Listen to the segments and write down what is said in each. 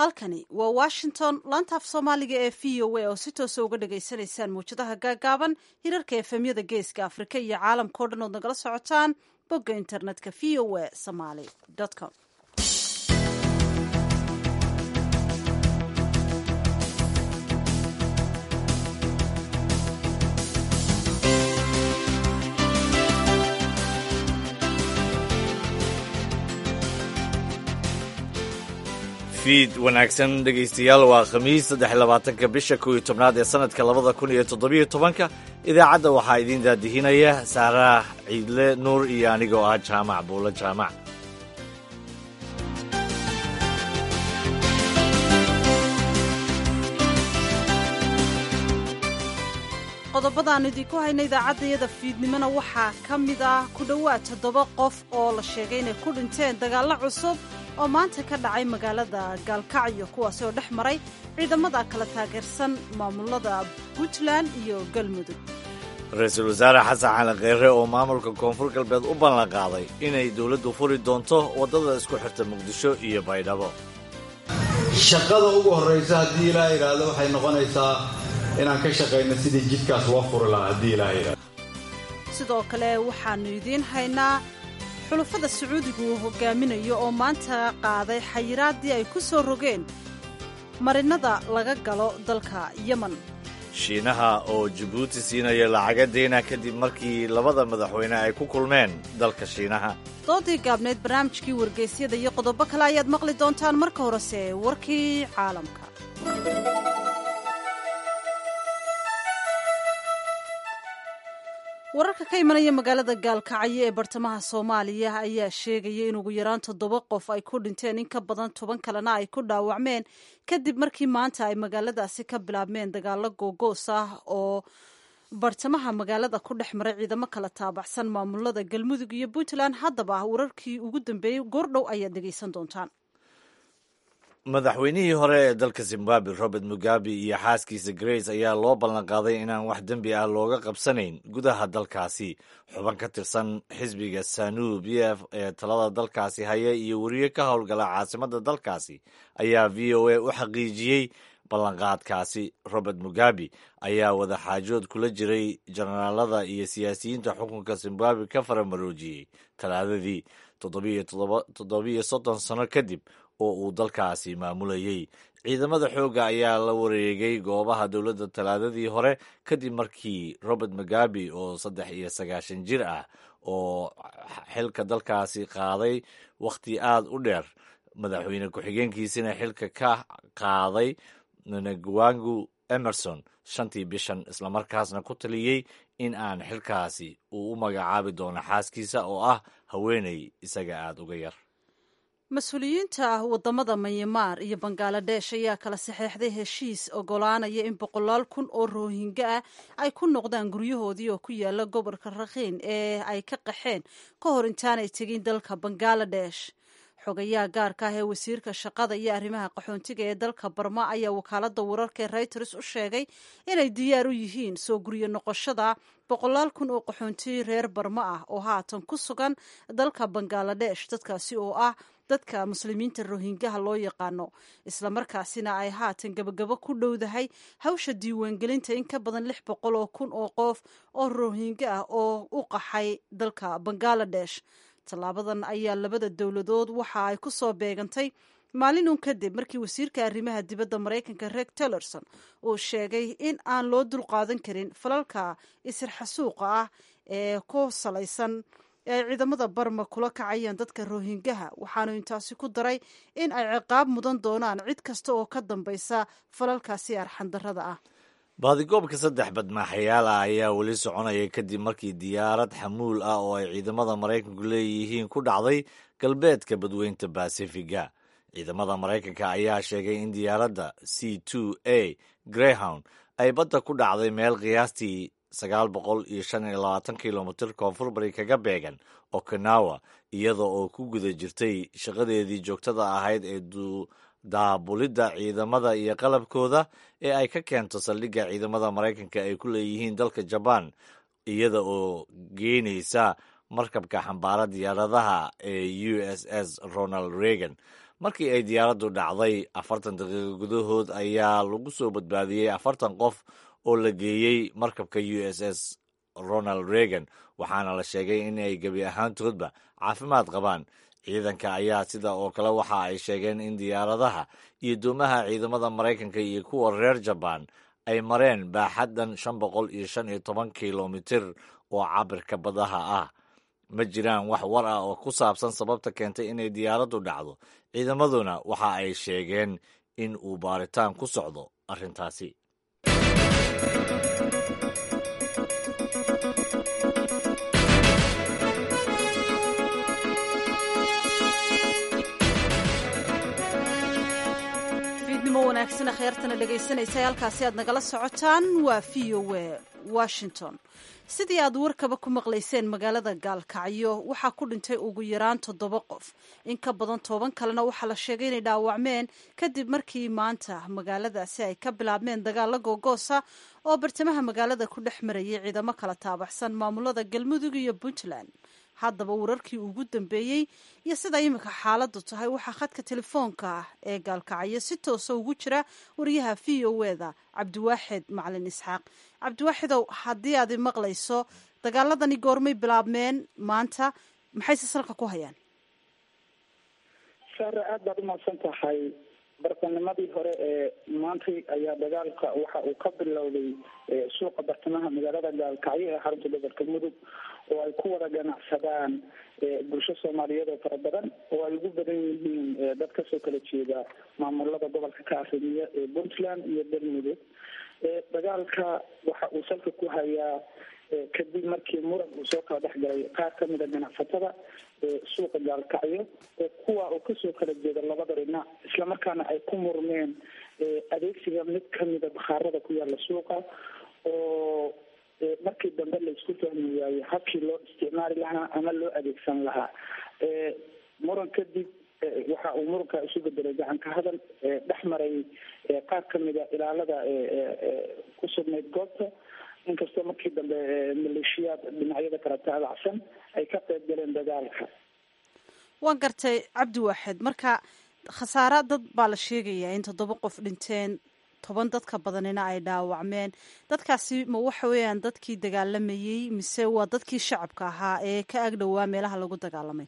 halkani waa washington laantaaf soomaaliga ee v o a oo si toosa uga dhagaysanaysaan mawjadaha gaagaaban hirarka efemyada geeska afrika iyo caalamkao dhan ood nagala socotaan bogga internetka v o a somaly com fiid wanaagsan dhegaystayaal waa khamiis saddex labaatanka bisha kow iyo tobnaad ee sanadka labada kun iyo toddobiyo tobanka idaacadda waxaa idiin daadihinaya saaraah ciidle nuur iyo anigoo ah jaamac buulo jaamac qodobadaan idinku hayna idaacaddayada fiidnimona waxaa ka mid ah ku dhowaad toddoba qof oo la sheegay inay ku dhinteen dagaallo cusub oo maanta ka dhacay magaalada gaalkacyo kuwaasi oo dhex maray ciidamada kala taageersan maamulada puntland iyo galmudug ra-iisul wasaare xasan cali kheyre oo maamulka koonfur galbeed u ballan qaaday inay dowladdu furi doonto waddada isku xirta muqdisho iyo baydhabo shaqada ugu horraysa haddii ilaa yidhaahdo waxay noqonaysaa inaan ka shaqayno sidii jidkaas loo furi lahaa haddii ilaa yidhahdo sidoo kale waxaannu idiin haynaa xulufada sacuudigu uu hogaaminayo oo maanta qaaday xayiraaddii ay ku soo rogeen marinada laga galo dalka yemen shiinaha oo jabuuti siinaya lacaga deyna kadib markii labada madaxweyne ay ku kulmeen dalka shiinaha doodii gaabneed barnaamijkii wargeysyada iyo qodobo kale ayaad maqli doontaan marka horese warkii caalamka wararka ka imanaya magaalada gaalkacyo ee bartamaha soomaaliya ayaa sheegaya in ugu yaraan toddoba qof ay ku dhinteen in ka badan toban kalena ay ku dhaawacmeen kadib markii maanta ay magaaladaasi ka bilaabmeen dagaalo googoos ah oo bartamaha magaalada ku dhex maray ciidamo kala taabacsan maamulada galmudug iyo puntland haddaba wararkii ugu dambeeyey goordhow ayaad dhegaysan doontaan madaxweynihii hore ee dalka zimbabwe robert mugabe iyo xaaskiisa grace ayaa loo ballanqaaday inaan wax dembi ah looga qabsanayn gudaha dalkaasi xuban ka tirsan xisbiga sanu b f ee talada dalkaasi haya iyo weriye ka howlgala caasimada dalkaasi ayaa v o a u xaqiijiyey ballanqaadkaasi robert mugabe ayaa wadaxaajood kula jiray jenaraalada iyo siyaasiyiinta xukunka zimbabwe ka faramaroojiyey talaadadii toddobiyo soddon sano kadib oo uu dalkaasi maamulayey ciidamada xoogga ayaa la wareegay goobaha dowladda talaadadii hore kadib markii robert mugabe oo saddex iyo sagaashan jir ah oo xilka dalkaasi qaaday wakhti aad u dheer madaxweyne ku-xigeenkiisina xilka ka qaaday nagwangu emerson shantii bishan islamarkaasna ku taliyey in aan xilkaasi uu u magacaabi doono xaaskiisa oo ah haweeney isaga aada uga yar mas-uuliyiinta wadamada myanmar iyo bangaladesh ayaa kala saxeexday heshiis ogolaanaya in boqolaal kun oo roohinga ah ay ku noqdaan guryahoodii oo ku yaala gobolka rakhiin ee ay ka qaxeen ka hor intaanay tegin dalka bangaladesh xogayaha gaarka ah ee wasiirka shaqada iyo arrimaha qaxoontiga ee dalka barma ayaa wakaalada wararka ee reuters u sheegay inay diyaar u yihiin soo guryo noqoshada boqolaal kun oo qaxoonti reer barma ah oo haatan ku sugan dalka bangaladesh dadkaasi oo ah dadka muslimiinta rohingaha loo yaqaano islamarkaasina ay haatan gabagabo ku dhowdahay hawsha diiwaangelinta in ka badan lix boqol oo kun oo qof oo rohinga ah oo u qaxay dalka bangaladesh tallaabadan ayaa labada dowladood waxa ay ku soo beegantay maalin uun kadib markii wasiirka arrimaha dibadda maraykanka reg tillerson uu sheegay in aan loo dulqaadan karin falalka isirxasuuqa ah ee ku salaysan ee ay ciidamada barma kula kacayaan dadka rohingaha waxaanu intaasi ku daray in ay ciqaab mudan doonaan cid kasta oo ka dambaysa falalkaasi arxandarrada ah baadigoobka saddex badmaaxayaal ah ayaa weli soconaya kadib markii diyaarad xamuul ah oo ay ciidamada maraykanku leeyihiin ku dhacday galbeedka badweynta basifiga ciidamada maraykanka ayaa sheegay in diyaaradda c two a greyhound ay badda ku dhacday meel qiyaastii sagaal boqol iyo shan iyo labaatan kilomitir koonfur bari kaga beegan okinawa iyada oo ku guda jirtay shaqadeedii joogtada ahayd ee daabulidda ciidamada iyo qalabkooda ee ay ka keento saldhigga ciidamada maraykanka ay ku leeyihiin dalka jabaan iyada oo geenaysa markabka xambaara diyaaradaha ee u s s ronald reagan markii ay diyaaraddu dhacday afartan daqiiqo gudahood ayaa lagu soo badbaadiyey afartan qof oo la geeyey markabka u s s ronald reagan waxaana la sheegay in ay gebi ahaantoodba caafimaad qabaan ciidanka ayaa sida oo kale waxa ay sheegeen in diyaaradaha iyo doomaha ciidamada maraykanka iyo kuwa reer jabaan ay mareen baaxaddan shan boqol iyo shan iyo toban kilomitir oo cabirka badaha ah ma jiraan wax war ah oo ku saabsan sababta keentay inay diyaaraddu dhacdo ciidamaduna waxa ay sheegeen in uu baaritaan ku socdo arrintaasi fiidnimo wanaagsan kheyrtana dhegaysanaysa halkaasi aad nagala socotaan waa v o a washington sidii aad warkaba ku maqlayseen magaalada gaalkacyo waxaa ku dhintay ugu yaraan toddoba qof in ka badan toban kalena waxaa la sheegay inay dhaawacmeen kadib markii maanta magaaladaasi ay ka bilaabmeen dagaalla googoosa oo bartamaha magaalada ku dhex marayay ciidamo kala taabaxsan maamulada galmudug iyo puntland haddaba wararkii ugu dambeeyey iyo sida iminka xaaladdu tahay waxaa khadka telefoonka ah ee gaalkacyo si toosa ugu jira wariyaha v o eda cabdiwaaxid macalin isxaaq cabdiwaaxidow haddii aad maqlayso dagaaladani goormay bilaabmeen maanta maxayse salka ku hayaan saare aada baad umaqsan tahay bartanimadii hore ee maantay ayaa dagaalka waxa uu ka bilowday suuqa bartamaha magaalada gaalkacyo ee xarunta gobolka mudug oo ay ku wada ganacsadaan bulsho soomaaliyeed oo fara badan oo ay ugu badan yihiin dad kasoo kala jeeda maamulada gobolka ka arrimiya ee puntland iyo galmudug dagaalka waxa uu salka ku hayaa kadib markii muran uu soo kala dhex galay qaar kamida ganacsatada suuqa gaalkacyo kuwa oo kasoo kala jeeda labada dhinac islamarkaana ay ku murmeen adeegsiga mid kamida bakhaarada ku yaala suuqa oo markii dambe laisku fahmi waayey habkii loo isticmaali lahaa ama loo adeegsan lahaa muran kadib waxa uu muranka isu bedelay gacanka hadal dhex maray qaar kamida ilaalada ku sugnayd goobta inkastoo markii dambe maleeshiyaad dhinacyada kala taabacsan ay ka qayb galeen dagaalka waan gartay cabdiwaaxid marka khasaara dad baa la sheegayaa in toddoba qof dhinteen toban dadka badanina ay dhaawacmeen dadkaasi ma waxa weeyaan dadkii dagaalamayey mise waa dadkii shacabka ahaa ee ka agdhowaa meelaha lagu dagaalamay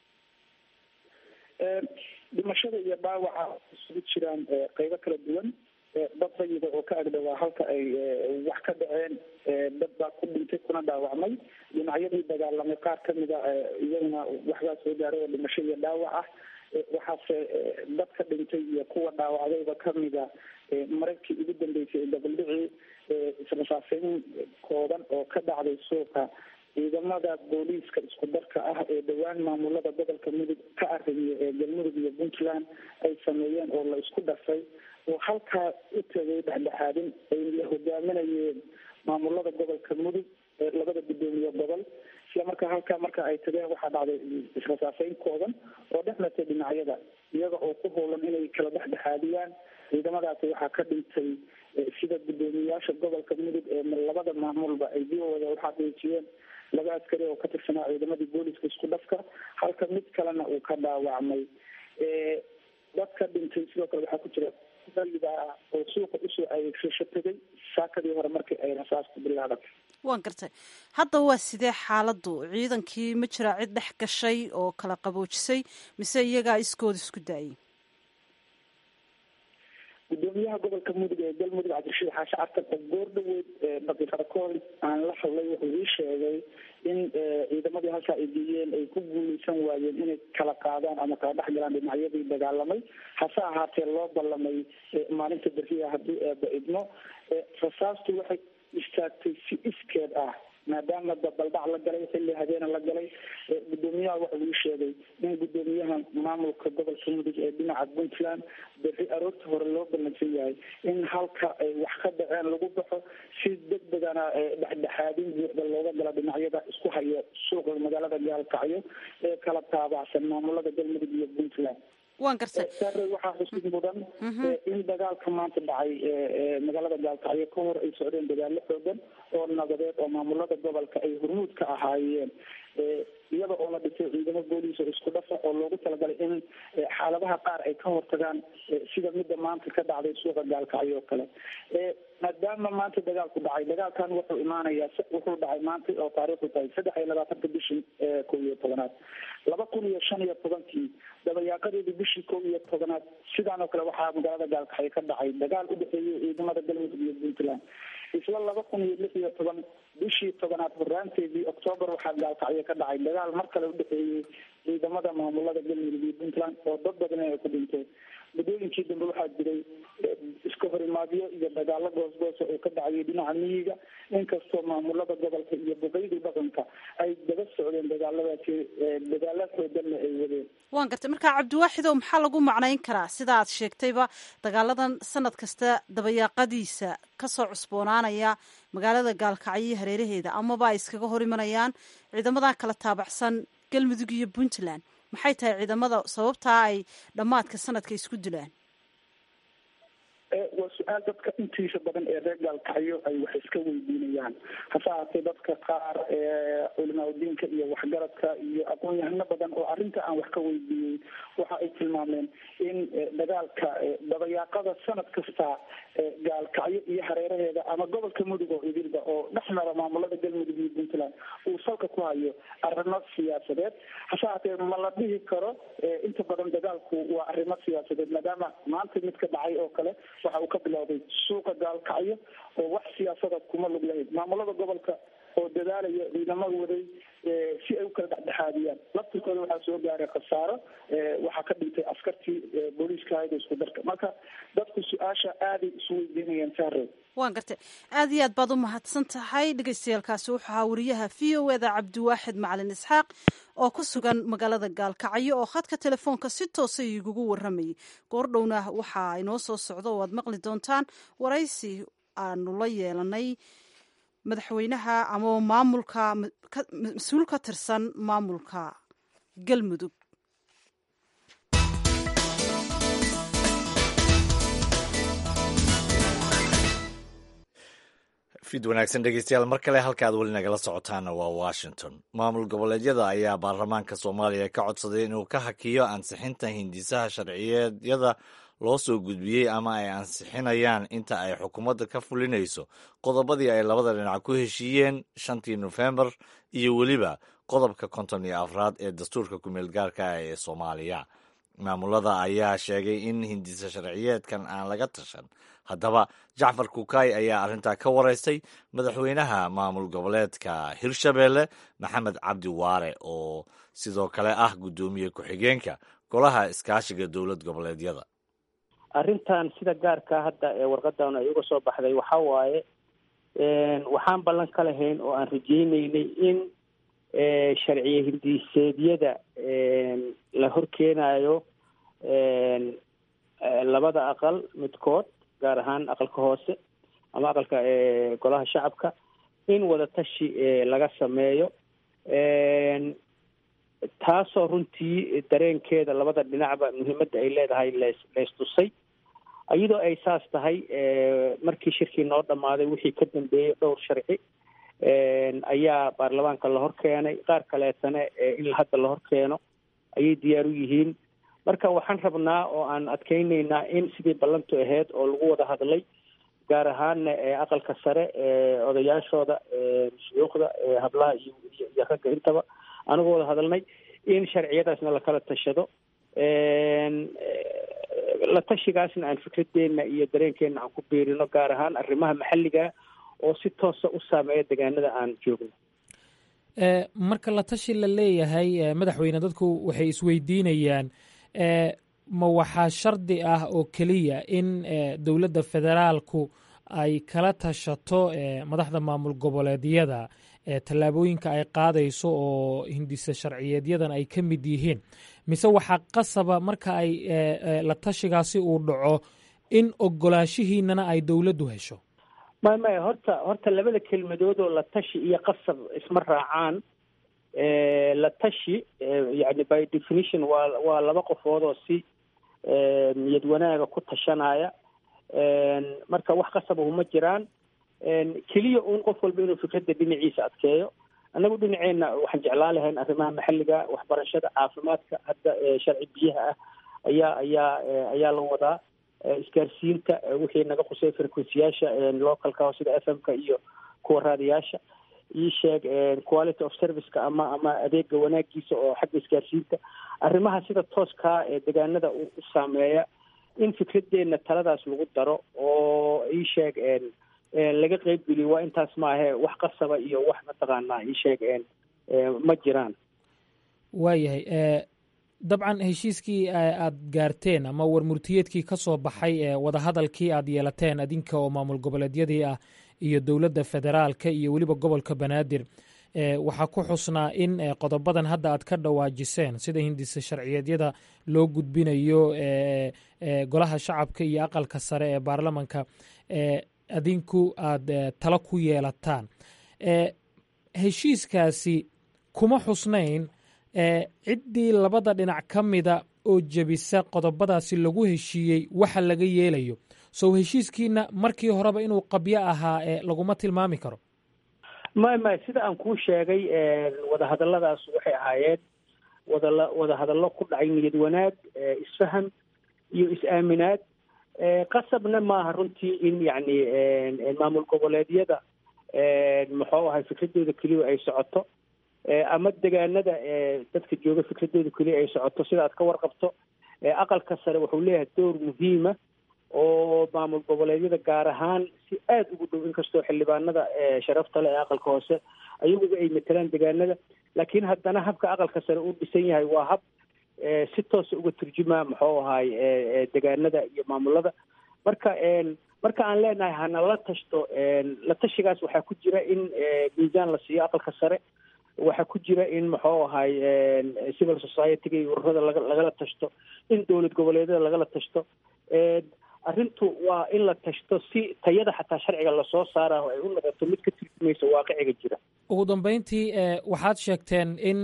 dhimashada iyo dhaawaca isugu jiraan qeybo kala duwan dad rayida oo ka agdhowaa halka ay wax ka dhaceen dad baa ku dhintay kuna dhaawacmay dhinacyadii dagaalamay qaar kamida iyaguna waxbaa soo gaaray oo dhimasho iyo dhaawac ah waxaase dad ka dhintay iyo kuwa dhaawacdayba kamida mararkii ugu dambeysay dabaldhicii israsaaseyn kooban oo ka dhacday suuqa ciidamada booliiska isku darka ah ee dhowaan maamulada gobolka mudug ka arrimiya ee galmudug iyo puntland ay sameeyeen oo la isku dhafay oo halkaa u tegay dhexdhexaadin ay la hogaaminayeen maamulada gobolka mudug ee labada guddoomiye gobol isla markaa halkaa marka ay tageen waxaa dhacday israsaaseyn kooban oo dhex martay dhinacyada iyaga oo ku howlan inay kala dhexdhexaadiyaan ciidamadaasi waxaa ka dhintay sida guddoomiyayaasha gobolka mudug ee labada maamulba ay dibooda uxaqiijiyeen laba askari oo ka tirsanaa ciidamadii booliska isku dhafka halka mid kalena uu ka dhaawacmay dadka dhintay sidoo kale waxaa ku jira daliga oo suuqa usoo adeegsasho tegay saakadii hore markii ay rasaastu bilaabatay waan gartay hadda waa sidee xaaladdu ciidankii ma jiraa cid dhex gashay oo kala qaboojisay mise iyagaa iskooda isku daayay gudoomiyaha gobolka mudug ee galmudug cabdirashiid xaashi cartan oo goor dhaweyd daqiiqada kahor aan la hadlay wuxuu ii sheegay in ciidamadii halkaa ay geeyeen ay ku guuleysan waayeen inay kala qaadaan ama kala dhex galaan dhinacyadii dagaalamay hase ahaatee loo ballamay maalinta beriya haddii eeba idmo rasaastu waxay istaagtay si iskeed ah maadaama dabaldhac la galay xilli habeena la galay gudoomiyaha waxa uu sheegay in gudoomiyaha maamulka gobolka mudug ee dhinaca puntland berri aroorta hore loo ballansan yahay in halka ay wax ka dhaceen lagu baxo si degdegana dhexdhexaadin buuxda looga gala dhinacyada isku haya suuqa magaalada gaalkacyo ee kala taabacsan maamulada galmudug iyo puntland waan gartay sare waxaa xusid mudan in dagaalka maanta dhacay magaalada gaalkacyo ka hor ay socdeen dagaalo xoogan oo nabadeed oo maamulada gobolka ay hormuud ka ahaayeen iyada oo la dhisay ciidamo booliis oo isku dhafa oo loogu talagalay in xaaladaha qaar ay ka hortagaan sida midda maanta ka dhacday suuqa gaalkacyo oo kale maadaama maanta dagaalku dhacay dagaalkan wuxuu imaanayaa wuxuu dhacay maanta oo taariikhdu tahay saddex iyo labaatanka bishii kow iyo tobanaad laba kun iyo shan iyo tobankii dabayaaqadeedii bishii kow iyo tobanaad sidaan oo kale waxaa magaalada gaalkacyo ka dhacay dagaal u dhexeeyay ciidamada galmudug iyo puntland isla laba kun iyo lix iyo toban bishii tobanaad horaanteedii octoobar waxaa gaalkacyo ka dhacay dagaal mar kale udhexeeyey ciidamada maamulada galmudug iyo puntland oo dad badan ay ku dhinteen muddooyinkii dambe waxaa jiray iska horimaadyo iyo dagaalo goosgoosa oo ka dhacayay dhinaca miyiga inkastoo maamulada gobolka iyo boqoydii dhaqanka ay daba socdeen dagaaladaasi dagaala xooganna ay wadeen waan gartay marka cabdiwaaxidow maxaa lagu macnayn karaa sida aad sheegtayba dagaaladan sanad kasta dabayaaqadiisa kasoo cusboonaanaya magaalada gaalkacyo iyo hareeraheeda amaba ay iskaga hor imanayaan ciidamadan kala taabacsan galmudug iyo puntland maxay tahay ciidamada sababtaa ay dhammaadka sanadka isku dilaan waa su-aal dadka intiisa badan ee reer gaalkacyo ay wax iska weydiinayaan hase ahaatee dadka qaar culimaadudiinka iyo waxgaradka iyo aqoon-yahano badan oo arrinta aan wax ka weydiiyey waxa ay tilmaameen in dagaalka dabayaaqada sanad kasta gaalkacyo iyo hareeraheeda ama gobolka mudug oo idilba oo dhex mara maamulada galmudug iyo puntland uu salka ku hayo arrimo siyaasadeed hase ahaatee ma la dhihi karo inta badan dagaalku waa arrimo siyaasadeed maadaama maanta mid ka dhacay oo kale waxa uu ka bilowday suuqa gaalkacyo oo wax siyaasada kuma lug lahayd maamulada gobolka oo dadaalaya ciidamada waday si ay u kala dhexdhexaadiyaan laftirkooda waxaa soo gaaray khasaaro waxaa ka dhintay askartii booliiska hayda isku darka marka dadku su-aasha aaday isu weydiinayaan saarey waan gartay aada iyo aad baad u mahadsan tahay dhegeystayaaalkaasi wuxuu ahaa wariyaha v o eda cabdiwaaxid macalin isxaaq oo ku sugan magaalada gaalkacyo oo khadka telefoonka si toosa igugu waramayay goordhowna waxaa inoo soo socdo oo aad maqli doontaan waraysi aanu la yeelanay madaxweynaha ama maamulka mas-uul ka tirsan maamulka galmudug fid wanaagsan dhegeystayaal mar kale halka aad weli nagala socotaana waa washington maamul goboleedyada ayaa baarlamaanka soomaaliya ka codsaday inuu ka hakiyo ansixinta hindisaha sharciyeedyada loo soo gudbiyey ama ay ansixinayaan inta ay xukuumadda ka fulinayso qodobadii ay labada dhinac ku heshiiyeen shantii nofembar iyo weliba qodobka konton iyo afraad ee dastuurka kumeel gaarka ah ee soomaaliya maamulada ayaa sheegay in hindisa sharciyeedkan aan laga tashan haddaba jacfar kukaay ayaa arrintaa ka waraystay madaxweynaha maamul goboleedka hirshabeelle maxamed cabdi waare oo sidoo kale ah guddoomiye ku-xigeenka golaha iskaashiga dowlad goboleedyada arrintan sida gaarka hadda ee warqadan ay uga soo baxday waxa waaye waxaan ballan ka lahayn oo aan rajeyneynay in sharciye hindiseedyada la horkeenayo labada aqal midkood gaar ahaan aqalka hoose ama aqalka golaha shacabka in wadatashi laga sameeyo taasoo runtii dareenkeeda labada dhinacba muhiimadda ay leedahay lees leystusay iyadoo ay saas tahay markii shirkii noo dhammaaday wixii ka dambeeyey dhowr sharci ayaa baarlamaanka la hor keenay qaar kaleetana in hadda la hor keeno ayay diyaar u yihiin marka waxaan rabnaa oo aan adkeyneynaa in sidii ballantu ahayd oo lagu wada hadlay gaar ahaana aqalka sare odayaashooda shuyuukhda hablaha iyo iyo ragga intaba anigu wada hadalnay in sharciyadaasna lakala tashado la tashigaasna aan fikradeena iyo dareenkeena aan ku biirino gaar ahaan arrimaha maxalliga oo si toosa u saameeya deegaanada aan joogno marka la tashi la leeyahay madaxweyne dadku waxay isweydiinayaan ma waxaa shardi ah oo keliya in dowladda federaalku ay kala tashato madaxda maamul goboleedyada tallaabooyinka ay qaadayso oo hindisa sharciyeedyadan ay ka mid yihiin mise waxaa qasaba marka ay la tashigaasi uu dhaco in ogolaanshihiinana ay dowladdu hesho may maya horta horta labada kelmadood oo la tashi iyo qasab isma raacaan la tashi yani by definition waa waa laba qofood oo si niyad wanaaga ku tashanaya marka wax qasabahu ma jiraan keliya uun qof walba inuu fikradda dhinaciisa adkeeyo annagu dhinaceenna waxaan jeclaan lahayn arrimaha maxalliga waxbarashada caafimaadka hadda sharci biyaha ah ayaa ayaa ayaa la wadaa isgaarsiinta wixii naga qusay frequencyyaasha localka sida f m ka iyo kuwa raadiyaasha ii sheeg quality of serviceka ama ama adeega wanaagiisa oo xagga isgaarsiinta arrimaha sida tooskaa ee deegaanada u saameeya in fikradeenna taladaas lagu daro oo ii sheeg laga qeybgeliyo waa intaas maahe wax qasaba iyo wax mataqaanaa ii sheeg ma jiraan waayahay dabcan heshiiskii aad gaarteen ama warmurtiyeedkii ka soo baxay ee wadahadalkii aad yeelateen adinka oo maamul goboleedyadii ah iyo dowladda federaalka iyo weliba gobolka banaadir waxaa ku xusnaa in qodobadan hadda aad ka dhawaajiseen sida hindisa sharciyeedyada loo gudbinayo golaha shacabka iyo aqalka sare ee baarlamanka adinku aad talo ku yeelataan heshiiskaasi kuma xusnayn ciddii labada dhinac ka mida oo jebisa qodobadaasi lagu heshiiyey waxa laga yeelayo sow heshiiskiina markii horeba inuu qabyo ahaa ee laguma tilmaami karo may may sida aan kuu sheegay wadahadalladaas waxay ahaayeen wadala wadahadallo ku dhacay niyad wanaag isfaham iyo is-aaminaad qasabna maaha runtii in yacni maamul goboleedyada muxuu ahay fikradooda keliya ay socoto ama degaanada dadka jooga fikradooda keliya ay socoto sida aad ka warqabto aqalka sare wuxuu leeyahay door muhiima oo maamul goboleedyada gaar ahaan si aada ugu dhow inkastoo xildhibaanada sharafta le ee aqalka hoose ayaguba ay matelaan degaanada laakiin haddana habka aqalka sare uu dhisan yahay waa hab si toosa uga turjumaa muxuu ahaay degaanada iyo maamulada marka marka aan leenahay hana la tashto la tashigaas waxaa ku jira in miisaan la siiyo aqalka sare waxaa ku jira in muxuu ahay civil society-ga iyo ururada laga lagala tashto in dowlad goboleedyada lagala tashto arrintu waa in la tashto si tayada xataa sharciga lasoo saaraho ay u noqoto mid ka turjumaysa waaqiciga jira ugu dambeyntii waxaad sheegteen in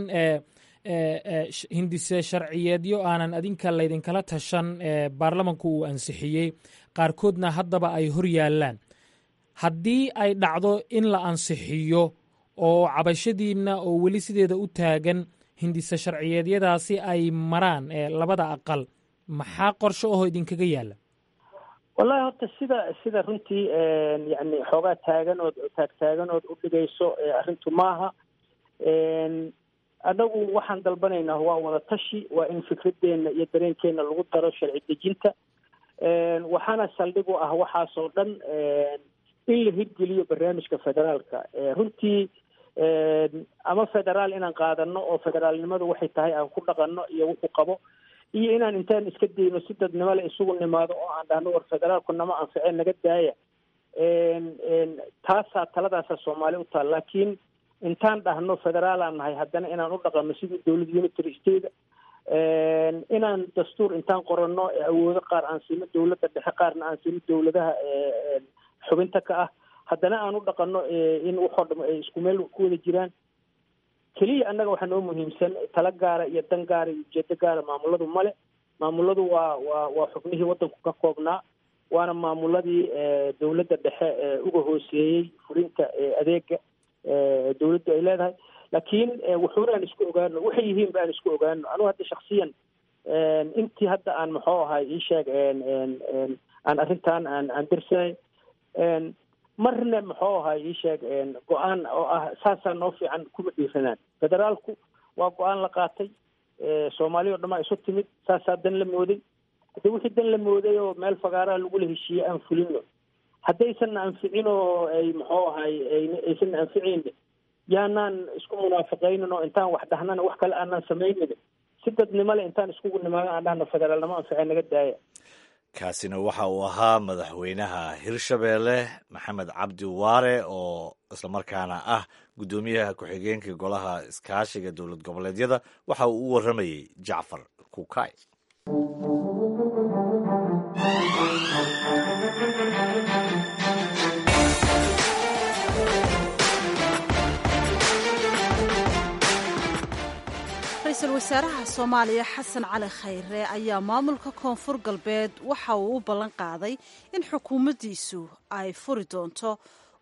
hindise sharciyeedyo aanan adinka laydinkala tashan baarlamanku uu ansixiyey qaarkoodna haddaba ay hor yaallaan haddii ay dhacdo in la ansixiyo oo cabashadiinna oo weli sideeda u taagan hindise sharciyeedyadaasi ay maraan labada aqal maxaa qorsho ahoo idinkaga yaalla wallahi horta sida sida runtii yani xoogaa taaganood taagtaaganood u dhigayso arrintu maaha annagu waxaan dalbanaynaa waa wada tashi waa in fikradeenna iyo dareenkeena lagu daro sharci dejinta waxaana saldhig u ah waxaasoo dhan in la hirgeliyo barnaamijka federaalka runtii ama federaal inaan qaadano oo federaalnimadu waxay tahay aan ku dhaqanno iyo wuxuu qabo iyo inaan intaan iska dayno si dadnimo le isugu nimaado oo aan dhahno war federaalku nama anficeen naga daaya taasaa taladaasa soomaali u taal laakiin intaan dhahno federaalaan nahay haddana inaan u dhaqanno sidii dowlad unitary state inaan dastuur intaan qoranno awoodo qaar aan siino dowladda dhexe qaarna aan siino dowladaha xubinta ka ah haddana aan u dhaqanno in waxoo dham ay isku meel ku wada jiraan keliya annaga waxaa noo muhiimsan tala gaara iyo dan gaara iyo ujeedo gaara maamuladu male maamuladu waa waa waa xubnihii waddanku ka koobnaa waana maamuladii dowladda dhexe uga hooseeyey fulinta adeega dowladdu ay leedahay laakiin wuxuuna aan isku ogaano waxay yihiin ba aan isku ogaano anugu hadda shaksiyan intii hadda aan muxuu ahay ii sheeg aan arrintan aan aan dirsanay marna muxuu ahay ii sheeg go-aan oo ah saasaa noo fiican kuma dhiiranaan federaalku waa go-aan la qaatay soomaaliya o dhan aa isu timid saasaa dan la mooday hadde wixii dan la mooday oo meel fagaaraha lagula heshiiyey aan fulino haddaysanna anficin oo ay muxuu ahay aysanna anficayni yaanaan isku munaafaqaynin oo intaan wax dhahnana wax kale aanaan samaynin si dadnimo le intaan iskugu nimaado aan dhahno federaalnimo anfice naga daaya kaasina waxa uu ahaa madaxweynaha hirshabeelle maxamed cabdi waare oo islamarkaana ah guddoomiyaha ku-xigeenka golaha iskaashiga dowlad goboleedyada waxa uu u warramayey jacfar kukay ra-iisul wasaaraha soomaaliya xasan cali khayre ayaa maamulka koonfur galbeed waxa uu u ballan qaaday in xukuumaddiisu ay furi doonto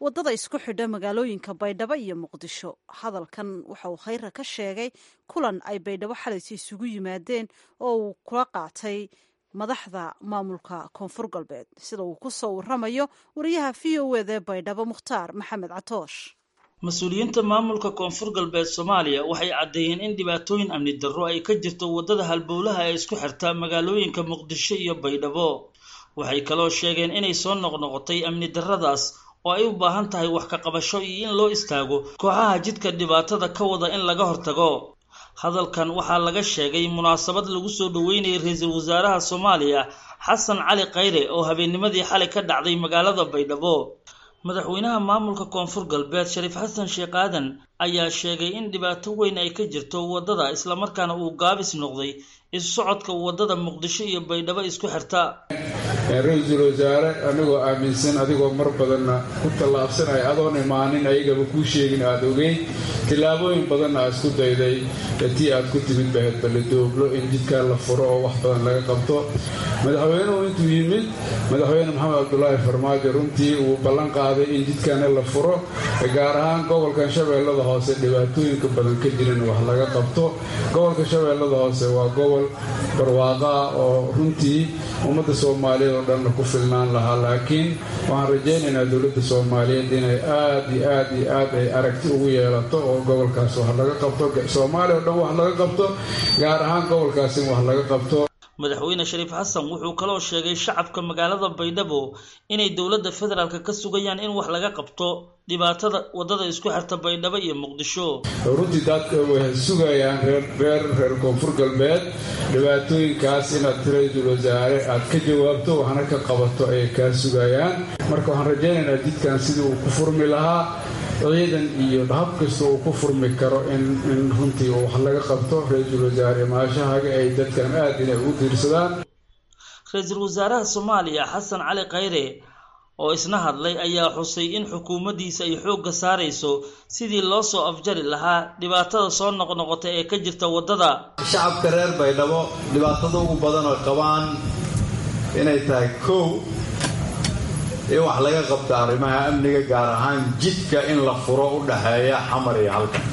waddada isku xidha magaalooyinka baydhabo iyo muqdisho hadalkan waxa uu khayra ka sheegay kulan ay baydhabo xalaysa isugu yimaadeen oo uu kula qaatay madaxda maamulka koonfur galbeed sida uu ku soo waramayo wariyaha v o eda ee baydhabo mukhtaar maxamed catoosh mas-uuliyiinta maamulka koonfur galbeed soomaaliya waxay caddeeyeen in dhibaatooyin amni darro ay ka jirto waddada halbowlaha ee isku xirta magaalooyinka muqdisho iyo baydhabo waxay kaloo sheegeen inay soo noqnoqotay amni darradaas oo ay u baahan tahay wax ka qabasho iyo in loo istaago kooxaha jidka dhibaatada ka wada in laga hortago hadalkan waxaa laga sheegay munaasabad lagu soo dhoweynayay ra-iisul wasaaraha soomaaliya xasan cali khayre oo habeennimadii xalay ka dhacday magaalada baydhabo madaxweynaha maamulka koonfur galbeed shariif xasan sheekh aadan ayaa sheegay in dhibaato weyn ay ka jirto waddada islamarkaana uu gaabis noqday isu socodka waddada muqdisho iyo baydhabo isku xirta ra-iisul wasaare anigoo aaminsan adigoo mar badanna ku tallaabsanaya adoon imaanin ayagaba kuu sheegin aada ogeyn tillaabooyin badanna aad isku dayday tii aad ku timid bahayd ballidooglo in jidkaa la furo oo wax badan laga qabto madaxweynuhu intuu yimid madaxweyne maxamed cabdulaahi farmaajo runtii uu ballan qaaday in jidkana la furo gaar ahaan gobolkan shabeellada hoose dhibaatooyinka badan ka jiran wax laga qabto gobolka shabeellada hoose waa gobol barwaaqo ah oo runtii ummadda soomaaliyeed oo dhanna ku filnaan lahaa laakiin waxaan rajaynaynaa dowladda soomaaliyeed inay aad iyo aad iyo aad ay aragti ugu yeelato oo gobolkaas wax laga qabto soomaaliya oo dhan wax laga qabto gaar ahaan gobolkaas in wax laga qabto madaxweyne shariif xasan wuxuu kaloo sheegay shacabka magaalada baydhabo inay dowladda federaalk ka sugayaan in wax laga qabto dhibaatada waddada isku xirta baydhabo iyo muqdisho runtii dadka way sugayaan reer reer reer koonfur galbeed dhibaatooyinkaas inaad ra-iisul wasaare aad ka jawaabto waxna ka qabato ayay kaa sugayaan marka waxaan rajaynaynaa jidkan sidii uu ku furmi lahaa ciidan iyo hab kasta uu ku furmi karo in runtii wax laga qabto ra-iisul wasaare maashahaga ay dadkan aad inay ugu diirsadaan ra-iisul wasaaraha soomaaliya xasan cali khayre oo isna hadlay ayaa xusay in xukuumaddiisa ay xoogga saarayso sidii loo soo afjari lahaa dhibaatada soo noqnoqota ee ka jirta waddada shacabka reer baydhabo dhibaatada ugu badan oo qabaan inay tahay kow in wax laga qabta arrimaha amniga gaar ahaan jidka in la furo u dhaxeeya xamar iyo halkan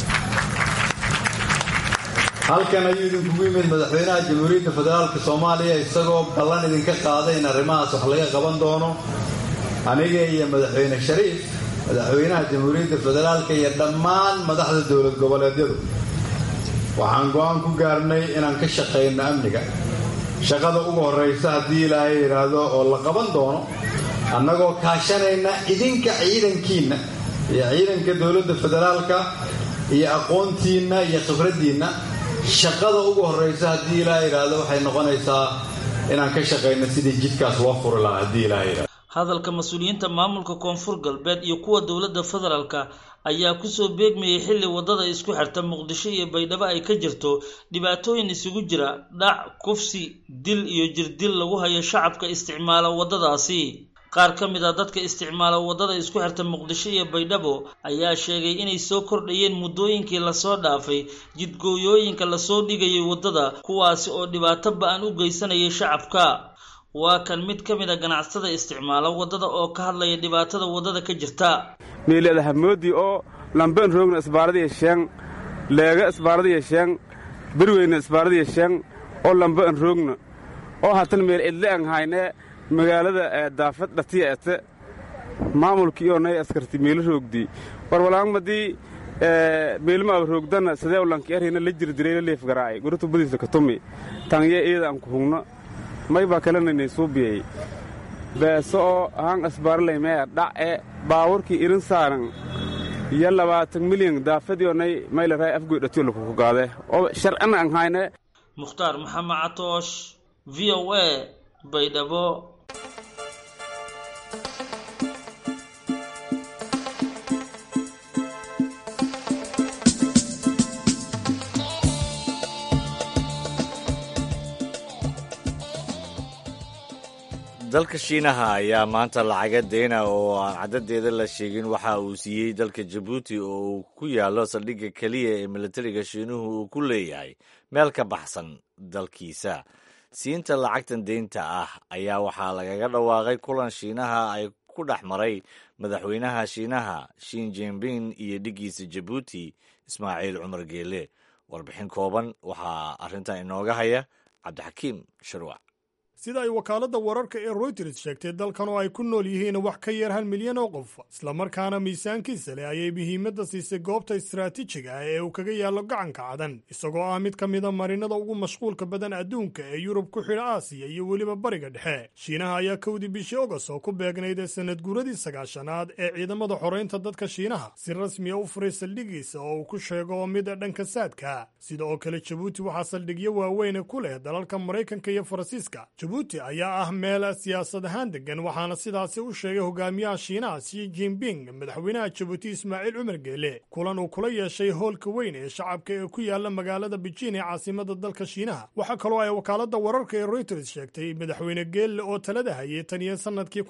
halkan ayuu idinkugu yimid madaxweynaha jamhuuriyadda federaalka soomaaliya isagoo ballan idinka qaaday in arrimahaas wax laga qaban doono aniga iyo madaxweyne shariif madaxweynaha jamhuuriyadda federaalka iyo dhammaan madaxda dowlad goboleedyadu waxaan go-aan ku gaarnay inaan ka shaqayno amniga shaqada ugu horraysa haddii ilaahay yidhaahdo oo la qaban doono annagoo kaashanayna idinka ciidankiinna iyo ciidanka dowladda federaalka iyo aqoontiinna iyo khibraddiinna shaqada ugu horraysa haddii ilaaha yidhaahdo waxay noqonaysaa inaan ka shaqayno sidii jidkaas loo furi lahaa haddii ilaha yidhahdo hadalka mas-uuliyiinta maamulka koonfur galbeed iyo kuwa dowladda federaalka ayaa kusoo beegmayay xilli waddada isku xirta muqdisho iyo baydhabo ay ka jirto dhibaatooyin isugu jira dhac kufsi dil iyo jirdil lagu hayo shacabka isticmaala waddadaasi qaar ka mid a dadka isticmaala waddada isku xirta muqdisho iyo baydhabo ayaa sheegay inay soo kordhayeen muddooyinkii lasoo dhaafay jidgooyooyinka lasoo dhigayay waddada kuwaasi oo dhibaato ba-an u geysanayay shacabka waa kan mid ka mid a ganacsada isticmaala waddada oo ka hadlaya dhibaatada waddada ka jirta meelada hamoodii oo lamben roogna isbaaradiya sheeng leega isbaaradiya sheeng berweyna isbaaradiya sheeng oo lamben roogna oo hatan meel cidle an hayne magaalada daafad dhatiya ete maamulkii oo nay askarti meelo roogdii warwalaangmadii meelmaaba roogdana sidee ulanki arhina la jirdirayla leefgaraay gurutu badiisa katumi tangye iyada an ku hugno may baa kalananay suubiyay beeso oo haan asbaaralaymee dha'e baawurkii irin saaran iyo labaatan milyan daafadii onay maylaray afgoy dhatiyo lakuku gaade oo sharcina an hayne mukhtaar maxamed catoosh v o a baydhabo dalka shiinaha ayaa maanta lacaga deyna oo aan caddadeeda la sheegin waxa uu siiyey dalka jabuuti oo uu ku yaallo saldhigga keliya ee militariga shiinuhu uu ku leeyahay meel ka baxsan dalkiisa siinta lacagtan deynta ah ayaa waxaa lagaga dhawaaqay kulan shiinaha ay ku dhex maray madaxweynaha shiinaha shin jinping iyo dhiggiisa jabuuti ismaaciil cumar geele warbixin kooban waxaa arrintan inooga haya cabdixakiim sharwac sida ay wakaaladda wararka ee royters sheegtay dalkan oo ay ku nool yihiin wax ka yar hal milyan oo qof islamarkaana miisaankiisa leh ayay muhiimadda siisay goobta istaraatiijiga ah ee uu kaga yaallo gacanka cadan isagoo ah mid ka mida marinada ugu mashquulka badan adduunka ee yurub ku xidha aasiya iyo weliba bariga dhexe shiinaha ayaa kowdii bishii ogos oo ku beegnayd sanad guuradii sagaashanaad ee ciidamada xoraynta dadka shiinaha si rasmiya u furay saldhigiisa oo uu ku sheego mid dhanka saadka sida oo kale jabuuti waxaa saldhigyo waaweyne ku leh dalalka maraykanka iyo faransiiska jabuuti ayaa ah meel siyaasad ahaan degan waxaana sidaasi u sheegay hogaamiyaha shiinaha shi jinping madaxweynaha jabuuti ismaaciil cumar geele kulan uu kula yeeshay hoolka weyn ee shacabka ee ku yaala magaalada beijing ee caasimada dalka shiinaha waxaa kaloo ay wakaaladda wararka ee royters sheegtay madaxweyne geelle oo talada hayay tan iyo sannadkii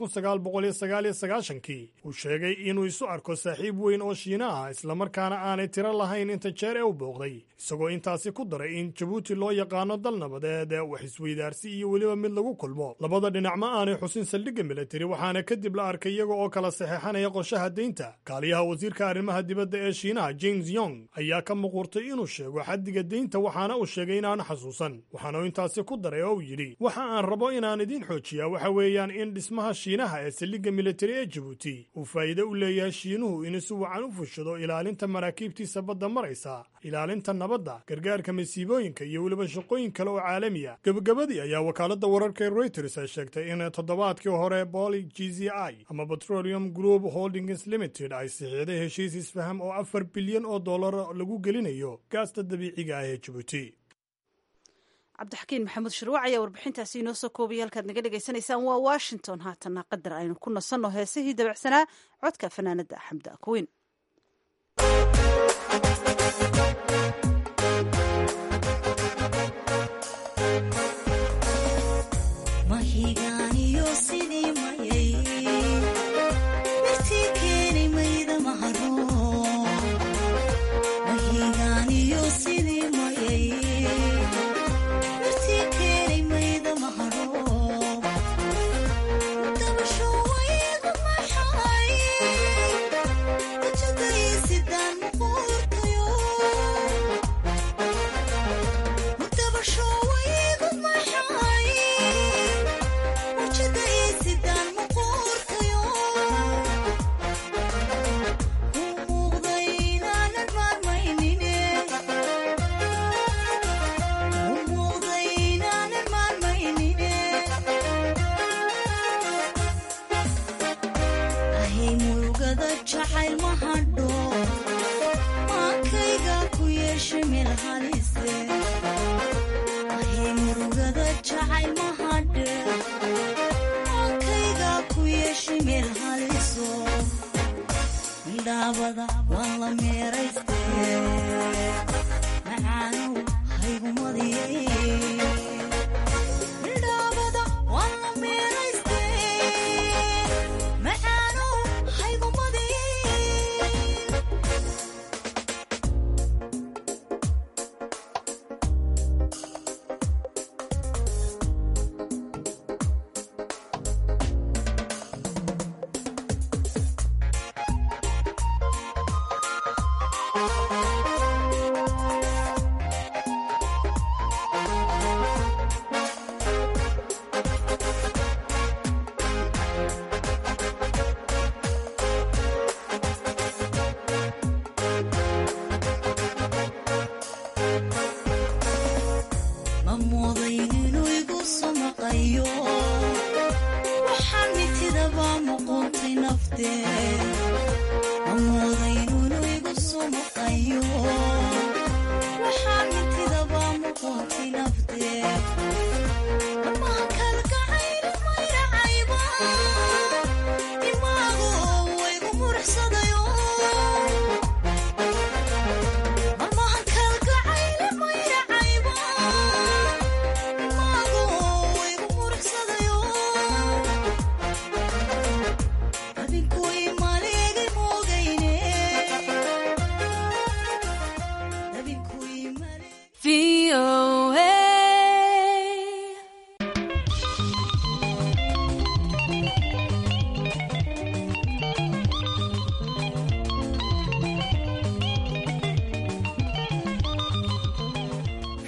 kii uu sheegay inuu isu arko saaxiib weyn oo shiinaha islamarkaana aanay tiro lahayn inta jeer ee u booqday isagoo intaasi ku daray in jabuuti loo yaqaano dal nabadeed wax isweydaarsi iyo weliba mid lagu kulmo labada dhinac ma aanay xusin saldhigga militari waxaana kadib la arkay iyaga oo kala saxeexanaya qorshaha deynta kaaliyaha wasiirka arrimaha dibadda ee shiinaha james yong ayaa ka muquurtay inuu sheego xaddiga deynta waxaana uu sheegay inaanu xasuusan waxaana uu intaasi ku daray oo uu yidhi waxa aan rabo inaan idiin xoojiyaa waxa weeyaan in dhismaha shiinaha ee saldhigga militari ee jabuuti uu faa'iide u leeyahay shiinuhu inuu si wacan u fushado ilaalinta maraakiibtiisa badda maraysa ilaalinta nabadda gargaarka masiibooyinka iyo weliba shaqooyin kale oo caalamiya gebagabadii ayaa wakaaladda wararka ee reuters ay sheegtay in toddobaadkii hore boli g z i ama petroleum group holdings limited ay sixiiday heshiis isfaham oo afar bilyan oo dollar lagu gelinayo gaasta dabiiciga ah ee jabuuti cabdixakiin maxamuud shirwac ayaa warbixintaasi inoo soo koobaya halkaad naga dhegaysanaysaan waa washington haatana qadar aynu ku nasanno heesihii dabacsanaa codka fanaanadda xamda kuweyn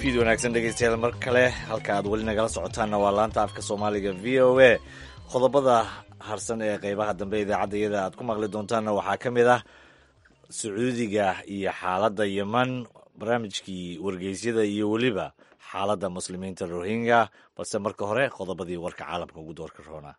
fiid wanaagsan dhegeystayaal mar kale halka aad weli nagala socotaanna waa laanta afka soomaaliga v o a qodobada harsan ee qeybaha dambe idaacadda iyada aad ku maqli doontaanna waxaa ka mid ah sacuudiga iyo xaaladda yeman barnaamijkii wargeysyada iyo weliba xaaladda muslimiinta rohingya balse marka hore qodobadii warka caalamka ugu doorka roona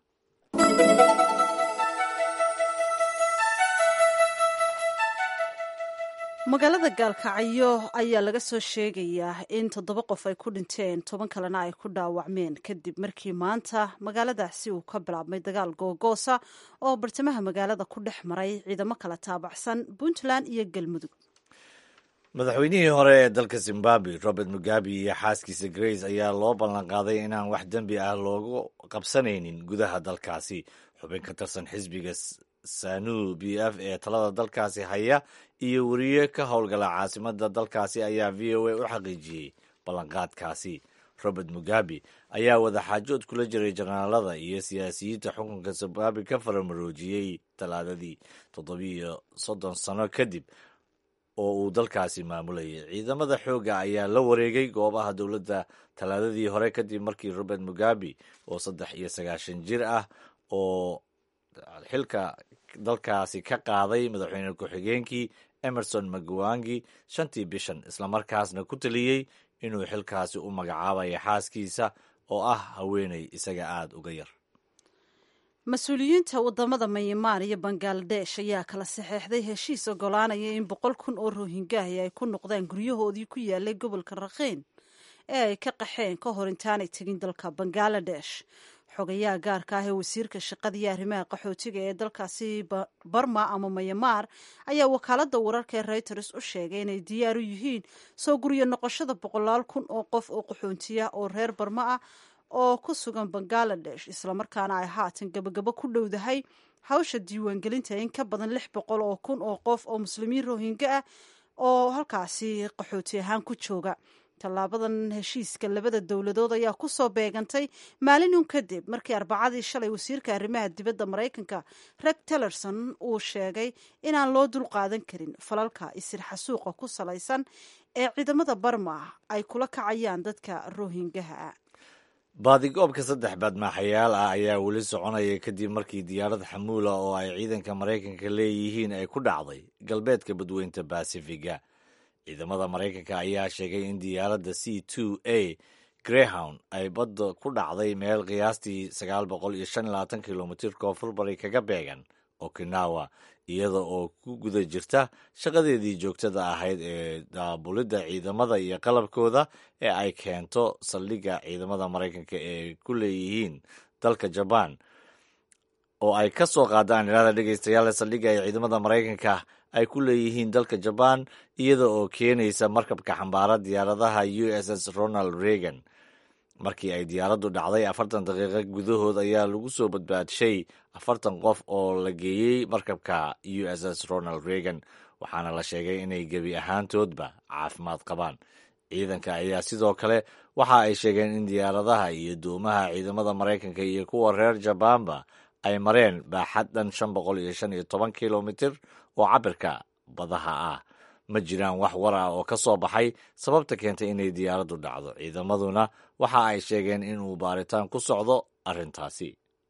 magaalada gaalkacyo ayaa laga soo sheegayaa in toddoba qof ay ku dhinteen toban kalena ay ku dhaawacmeen kadib markii maanta magaaladaasi uu ka bilaabmay dagaal googoosa oo bartamaha magaalada ku dhex maray ciidamo kala taabacsan puntland iyo galmudug madaxweynihii hore ee dalka zimbabwe robert mugabe iyo xaaskiisa grace ayaa loo ballanqaaday inaan wax dembi ah loogu qabsanaynin gudaha dalkaasi xubin ka tirsan xisbiga sanu b f ee talada dalkaasi haya iyo weriye ka howlgala caasimada dalkaasi ayaa v o a u xaqiijiyey ballanqaadkaasi robert mugabe ayaa wadaxaajood kula jiray janaalada iyo siyaasiyiinta xukunka zimbabwe ka faramaroojiyey talaadadii toddobiiyo soddon sano kadib oo uu dalkaasi maamulayay ciidamada xoogga ayaa la wareegay goobaha dowladda talaadadii hore kadib markii robert mugabe oo saddex iyo sagaashan jir ah oo xilka dalkaasi ka qaaday madaxweyne ku-xigeenkii emerson magwangi shantii bishan islamarkaasna ku taliyey inuu xilkaasi u magacaabayo xaaskiisa oo ah haweeney isaga aada uga yar mas-uuliyiinta wadamada myanmar iyo bangaladesh ayaa kala saxeexday heshiis ogolaanaya in boqol kun oo rohingaahi ay ku noqdaan guryahoodii ku yaalay gobolka rakhiin ee ay ka qaxeen ka hor intaanay tegin dalka bangaladesh xogayaha gaarka ah ee wasiirka shaqada iyo arrimaha qaxootiga ee dalkaasi barma ama myanmar ayaa wakaalada wararka ee reuters u sheegay inay diyaar u yihiin soo guryo noqoshada boqolaal kun oo qof oo qaxoontiya oo reer barma ah oo ku sugan bangaladesh islamarkaana ay haatan gabagabo ku dhowdahay hawsha diiwaangelinta in ka badan lix boqol oo kun oo qof oo muslimiin rohinga ah oo halkaasi qaxooti ahaan ku jooga tallaabadan heshiiska labada dowladood ayaa ku soo beegantay maalin uun kadib markii arbacadii shalay wasiirka arrimaha dibadda maraykanka reg tillerson uu sheegay inaan loo dul qaadan karin falalka isir xasuuqa ku salaysan ee ciidamada barma ay kula kacayaan dadka rohingaha baadigoobka saddex baadmaaxayaal ah ayaa weli soconaya kadib markii diyaarad xamuula oo ay ciidanka maraykanka leeyihiin ay ku dhacday galbeedka badweynta basifiga ciidamada maraykanka ayaa sheegay in diyaaradda c two a greyhound ay badda ku dhacday meel qiyaastii sagaal boqol iyo shan iyo labaatan kilomitir koonfur bari kaga beegan okinawa iyada oo ku guda jirta shaqadeedii joogtada ahayd ee daabulidda ciidamada iyo qalabkooda ee ay keento saldhigga ciidamada maraykanka ee ku leeyihiin dalka jabaan oo ay ka soo qaadaan ilada dhegeystayaal saldhigga ay ciidamada maraykanka ay ku leeyihiin dalka jabaan iyada oo keenaysa markabka xambaara diyaaradaha u s s ronald reagan markii ay diyaaraddu dhacday afartan daqiiqo gudahood ayaa lagu soo badbaadshay afartan qof oo la geeyey markabka u s s ronald reagan waxaana la sheegay inay gebi ahaantoodba caafimaad qabaan ciidanka ayaa sidoo kale waxa ay sheegeen in diyaaradaha iyo doomaha ciidamada maraykanka iyo kuwa reer jabaanba ay mareen baaxad dhan shan boqol iyo shan iyo toban kilomitir oo cabirka badaha ah ma jiraan wax war ah oo ka soo baxay sababta keentay inay diyaaraddu dhacdo ciidamaduna waxa ay sheegeen inuu baaritaan ku socdo arrintaasi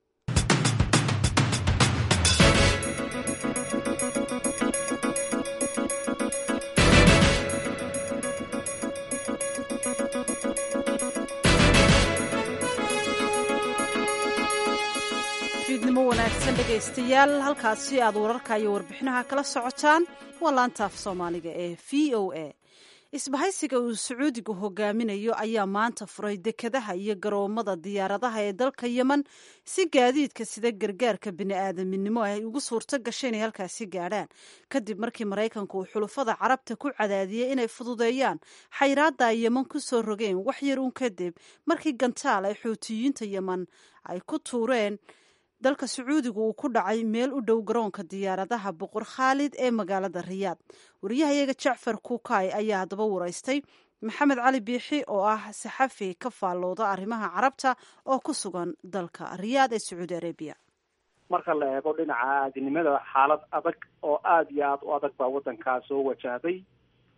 fiidnimo wanaagsan dhegaystayaal halkaasi aad wararka iyo warbixinaha kala socotaan waa laantaaf soomaaliga ee v o a isbahaysiga uu sacuudigu hogaaminayo ayaa maanta furay dekadaha iyo garoomada diyaaradaha ee dalka yemen si gaadiidka sida gargaarka bini'aadaminimo ay ugu suurto gashay inay halkaasi gaadhaan kadib markii maraykanku uu xulufada carabta ku cadaadiyey inay fududeeyaan xayraadda ay yemen ku soo rogeen wax yar uun kadib markii gantaal ay xuutiyiinta yemen ay ku tuureen dalka sacuudigu uu ku dhacay meel u dhow garoonka diyaaradaha boqor khaalid ee magaalada riyaad wariyahayaga jacfar kuukay ayaa haddaba waraystay maxamed cali biixi oo ah saxafi ka faallooda arrimaha carabta oo ku sugan dalka riyaad ee sacuudi arabiya marka la eego dhinaca aadinimada xaalad adag oo aada iyo aada u adag baa waddankaa soo wajahday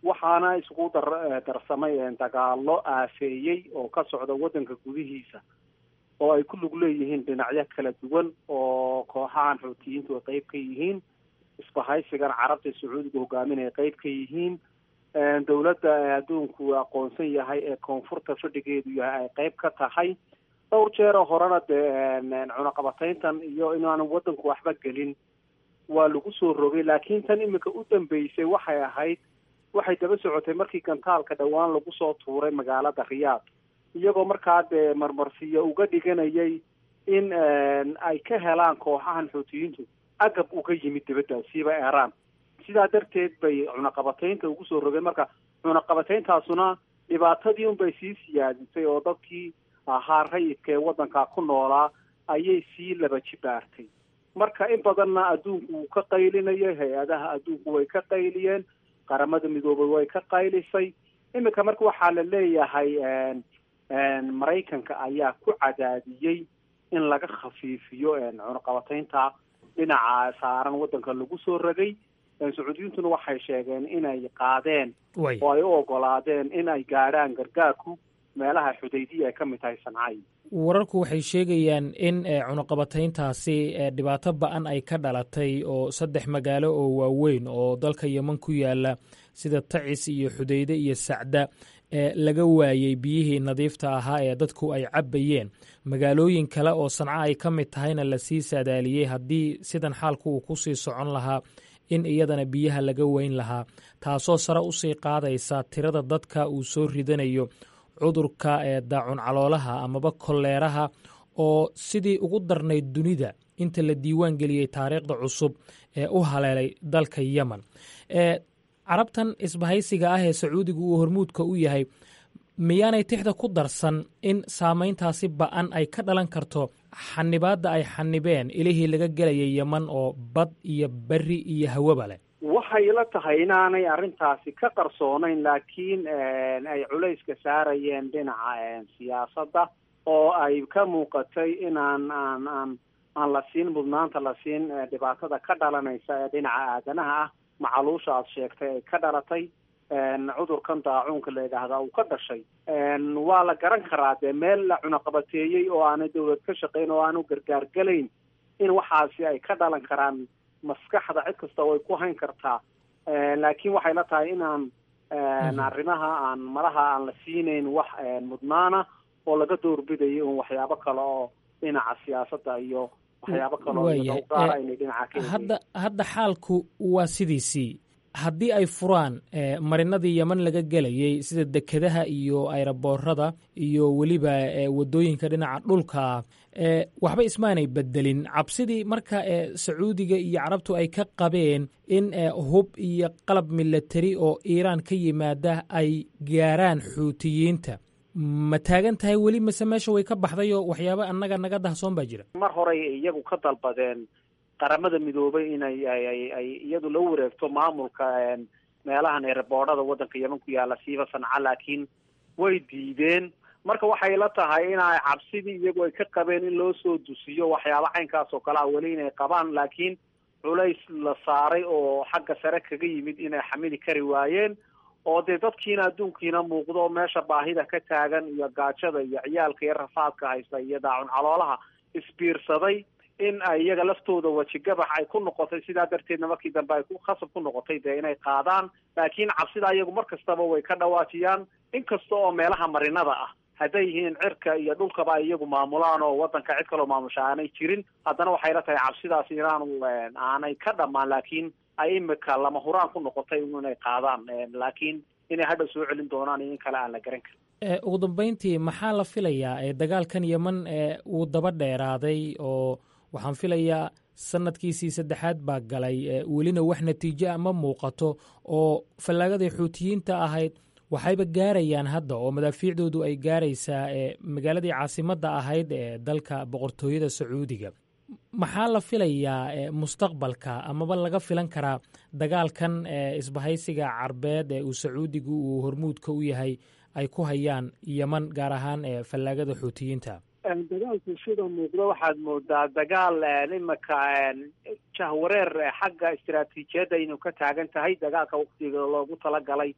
waxaana isugu dar darsamay dagaalo aafeeyey oo ka socda waddanka gudihiisa oo ay ku lug leeyihiin dhinacyo kala duwan oo kooxahan xuutiyiintu ay qeyb ka yihiin isbahaysigan carabta sacuudiga hogaaminaya qeyb ka yihiin dowladda adduunku aqoonsan yahay ee koonfurta fadhigeedu yahay ay qeyb ka tahay dhowr jeeroo horena dee cunaqabatayntan iyo inaanu waddanku waxba gelin waa lagu soo rogay laakiin tan imika u dambeysay waxay ahayd waxay daba socotay markii gantaalka dhowaan lagu soo tuuray magaalada riyaad iyagoo markaa dee marmarsiyo uga dhiganayay in ay ka helaan kooxahan xuutiyiintu agab uga yimid dibaddaasiiba eraan sidaa darteed bay cunaqabataynta ugu soo rogeen marka cunaqabatayntaasuna dhibaatadii unbay sii siyaadisay oo dadkii ahaa rayidka ee waddankaa ku noolaa ayay sii laba jibaartay marka in badanna adduunku wuu ka qaylinayay hay-adaha adduunku way ka qayliyeen qaramada midoobay way ka qaylisay iminka marka waxaa la leeyahay maraykanka ayaa ku cadaadiyey in laga khafiifiyo cunaqabataynta dhinaca saaran waddanka lagu soo ragay sacuudiyintuna waxay sheegeen inay qaadeen oo ay u ogolaadeen in ay gaadhaan gargaarku meelaha xudaydiya ay ka mid tahay sancay wararku waxay sheegayaan in cunaqabatayntaasi dhibaato ba-an ay ka dhalatay oo saddex magaalo oo waaweyn oo dalka yeman ku yaala sida tacis iyo xudayde iyo sacda laga waayey biyihii nadiifta ahaa ee dadku ay cabbayeen magaalooyin kale oo sanco ay ka mid tahayna lasii saadaaliyey haddii sidan xaalku uu ku sii socon lahaa in iyadana biyaha laga weyn lahaa taasoo sare usii qaadaysa tirada dadka uu soo ridanayo cudurka ee daacun caloolaha amaba kolleeraha oo sidii ugu darnayd dunida inta la diiwaan geliyey taariikhda cusub ee u haleelay dalka yemen carabtan isbahaysiga ah ee sacuudiga uu hormuudka u yahay miyaanay tixda ku darsan in saamayntaasi ba-an ay ka dhalan karto xanibaadda ay xanibeen ilihii laga gelayay yeman oo bad iyo beri iyo hawaba leh waxay la tahay inaanay arrintaasi ka qarsoonayn laakiin ay culayska saarayeen dhinaca siyaasadda oo ay ka muuqatay inaan aan aan aan la siin mudnaanta la siin dhibaatada ka dhalanaysa ee dhinaca aadanaha ah macaluusha aad sheegtay ay ka dhalatay cudurkan daacuunka la yidhaahdaa uu ka dhashay waa la garan karaa dee meel la cunaqabateeyey oo aanay dawlad ka shaqayn oo aanu gargaar gelayn in waxaasi ay ka dhalan karaan maskaxda cid kasta way ku hayn kartaa laakiin waxay la tahay inaan arrimaha aan malaha aan la siinayn wax mudnaana oo laga doorbidayo un waxyaabo kale oo dhinaca siyaasadda iyo waxyaabo kale oo gaara inay dhinaca ka hadda hadda xaalku waa sidiisii haddii ay furaan marinadii yeman laga gelayey sida dekedaha iyo ayraboorada iyo weliba wadooyinka dhinaca dhulka waxba ismaanay bedelin cabsidii marka sacuudiga iyo carabtu ay ka qabeen in hub iyo qalab milatari oo iiraan ka yimaada ay gaaraan xuutiyiinta ma taagan tahay weli mase meesha way ka baxday oo waxyaaba annaga naga dahsoon baa jira mar horey iyagu ka dalbadeen qaramada midoobay inay ay iyadu la wareegto maamulka meelahan eeraboodhada waddanka yeman ku yaala siiba sanca laakiin way diideen marka waxay la tahay inay cabsidii iyagu ay ka qabeen in loo soo dusiyo waxyaaba caynkaas oo kale a weli inay qabaan laakiin culays la saaray oo xagga sare kaga yimid inay xamili kari waayeen oo dee dadkiina adduunkiina muuqdo meesha baahida ka taagan iyo gaajada iyo ciyaalka iyo rafaadka haysta iyo daacun caloolaha isbiirsaday in ay iyaga laftooda wejigabax ay ku noqotay sidaa darteedna markii dambe ay ku khasab ku noqotay dee inay qaadaan laakiin cabsida iyagu mar kastaba way ka dhawaajiyaan inkasta oo meelaha marinada ah hadday yihiin cirka iyo dhulkaba ay iyagu maamulaan oo waddanka cid kaloo maamusha aanay jirin haddana waxay la tahay cabsidaas inaanu aanay ka dhammaan laakiin ay imika lama huraan ku noqotay inay qaadaan laakiin inay hadhow soo celin doonaan iyo in kale aan la garan karin ugu dambeyntii maxaa la filayaa dagaalkan yeman uu daba dheeraaday oo waxaan filayaa sanadkiisii saddexaad baa galay welina wax natiijo a ma muuqato oo fallaagadii xuutiyiinta ahayd waxayba gaarayaan hadda oo madaafiicdoodu ay gaaraysaa magaaladii caasimadda ahayd ee dalka boqortooyada sacuudiga maxaa la filayaa mustaqbalka amaba laga filan karaa dagaalkan isbahaysiga carbeed ee uu sacuudigu uu hormuudka u yahay ay ku hayaan yeman gaar ahaan fallaagada xuutiyiinta dagaalku sida muuqdo waxaad moodaa dagaal imika jahwareer xagga istaraatiijiyadda inuu ka taagan tahay dagaalka waktiga loogu talagalay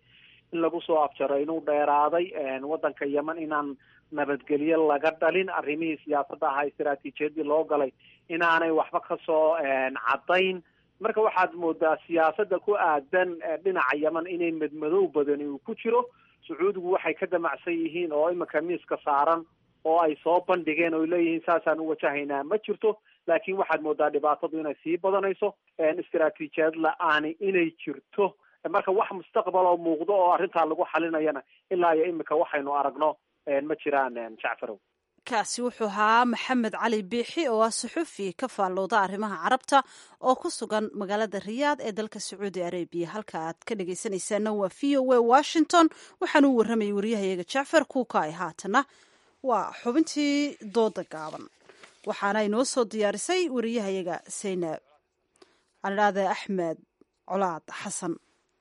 in lagu soo afjaro inuu dheeraaday waddanka yemen inaan nabadgelyo laga dhalin arrimihii siyaasadda ahaa istaraatiijiyadii loo galay inaanay waxba kasoo caddayn marka waxaad moodaa siyaasadda ku aadan dhinaca yemen inay madmadow badani uu ku jiro sacuudigu waxay ka damacsan yihiin oo imika miiska saaran oo ay soo bandhigeen oo leeyihiin saasaan u wajahaynaa ma jirto laakiin waxaad moodaa dhibaatadu inay sii badanayso istaraatiijiyad la-aani inay jirto marka wax mustaqbal oo muuqdo oo arrintaa lagu xalinayana ilaa iyo imika waxaynu aragno ma jiraan jacfarow kaasi wuxuu ahaa maxamed cali biixi oo ah suxufi ka faallooda arrimaha carabta oo ku sugan magaalada riyaad ee dalka sacuudi arabiya halka aad ka dhegaysanaysaana waa v o a washington waxaanu u warramayay waryahayaga jacfar kuukaay haatana waa xubintii dooda gaaban waxaana inoo soo diyaarisay wariyahayaga saynab anidhaade axmed colaad xasan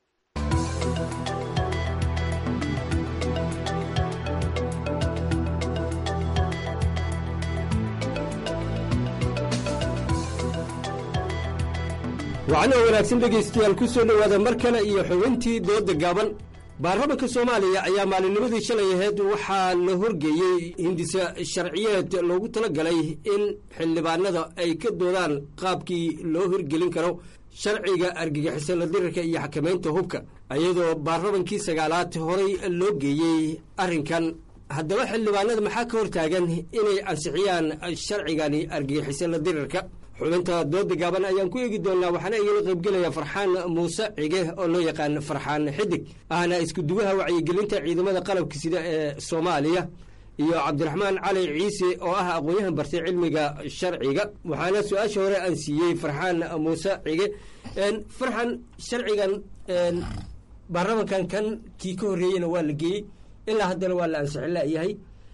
wacnoo wanaagsan dhegaystayaal ku soo dhowaada mar kale iyo xubintii dooda gaaban baarlamanka soomaaliya ayaa maalinnimadii shalay aheyd waxaa la horgeeyey hindisa sharciyeed loogu tala galay in xildhibaanada ay ka doodaan qaabkii loo hirgelin karo sharciga argagixisa la dirirka iyo xakamaynta hubka iyadoo baarlamankii sagaalaad horay loo geeyey arrinkan haddaba xildhibaanada maxaa ka hortaagan inay ansixiyaan sharcigani argagixisa la dirirka xubinta dooda gaaban ayaan ku eegi doonnaa waxaana igala qaybgelaya farxaan muuse cige oo loo yaqaan farxaan xidig ahna iskuduwaha wacyigelinta ciidamada qalabka sida ee soomaaliya iyo cabdiraxmaan cali ciise oo ah aqoon-yahan bartay cilmiga sharciga waxaana su-aasha hore aan siiyey farxaan muuse cige farxan sharcigan baarlamankan kan kii ka horreeyeyna waa la geeyey ilaa haddana waa la ansixin layahay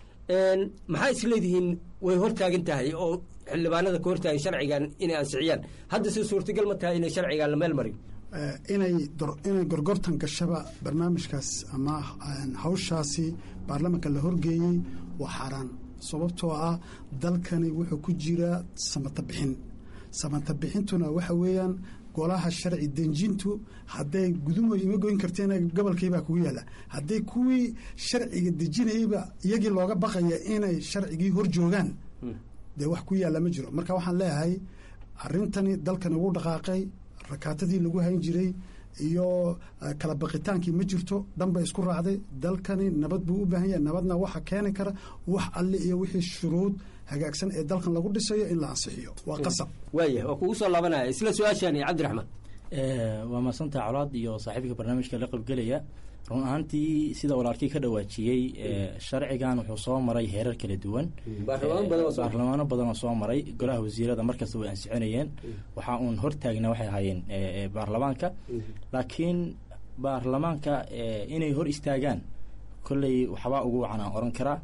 maxaa isleedihiin way hortaagan tahay oo xildhibaanada ka hortaagan sharcigan inay ansixiyaan hadda si suurtagal ma tahay inay sharcigan la meel marin inay inay gorgortan gashaba barnaamijkaas ama hawshaasi baarlamanka la horgeeyey waa xaaraan sababtoo ah dalkani wuxuu ku jiraa samata bixin samata bixintuna waxa weeyaan golaha sharci denjintu hadday gudumo ima goyn karteen gobolkiibaa kugu yaalla hadday kuwii sharciga dejinayeyba iyagii looga baqaya inay sharcigii hor joogaan dee wax ku yaalla ma jiro marka waxaan leeyahay arrintani dalkani ugu dhaqaaqay rakaatadii lagu hayn jiray iyo kala baqitaankii ma jirto dhanba isku raacday dalkani nabad buu u baahan yahay nabadna waxa keeni kara wax alle iyo wixii shuruud hagaagsan ee dalkan lagu dhisayo in la ansixiyo waa qasab waaya waa kugu soo laabanaya isla su-aashaani cabdiraxmaan waa mahadsantaha colaad iyo saaxiibka barnaamijka la qaybgelaya run ahaantii sida walaalkii ka dhawaajiyey sharcigan wuxuu soo maray heerar kala duwan baarlamaano badan oo soo maray golaha wasiirada markasta way ansixinayeen waxaa uun hortaagna waxay ahaayeen baarlamaanka laakiin baarlamaanka inay hor istaagaan kolley waxbaa ugu wacan aan oran karaa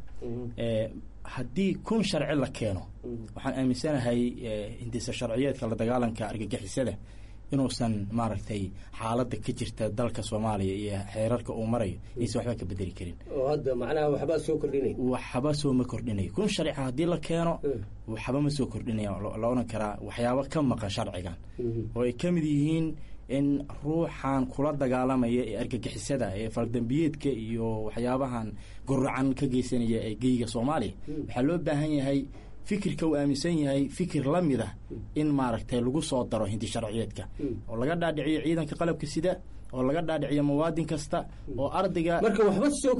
haddii kun sharci la keeno waxaan aaminsanahay hindisa sharciyeedka la dagaalanka argagixisada inuusan maaragtay xaaladda ka jirta dalka soomaaliya iyo xeerarka uu marayo aysan waxba ka bedeli karin oo hadda macnaha waxbaa soo kordhinay waxba soo ma kordhinayo kun sharciga haddii la keeno waxba ma soo kordhinaya la odhan karaa waxyaabo ka maqan sharcigan oo ay ka mid yihiin in ruuxan kula dagaalamaya ee argagixisada ee faldambiyeedka iyo waxyaabahan guracan ka geysanaya ee geyga soomaaliya waxaa loo baahan yahay fikirka uu aaminsan yahay fikir la mid ah in maaragtay lagu soo daro hindi sharciyeedka oo laga dhaadhiciyo ciidanka qalabka sida oo laga dhaadhiciyo muwaadin kasta oo ardayga marka waxba soo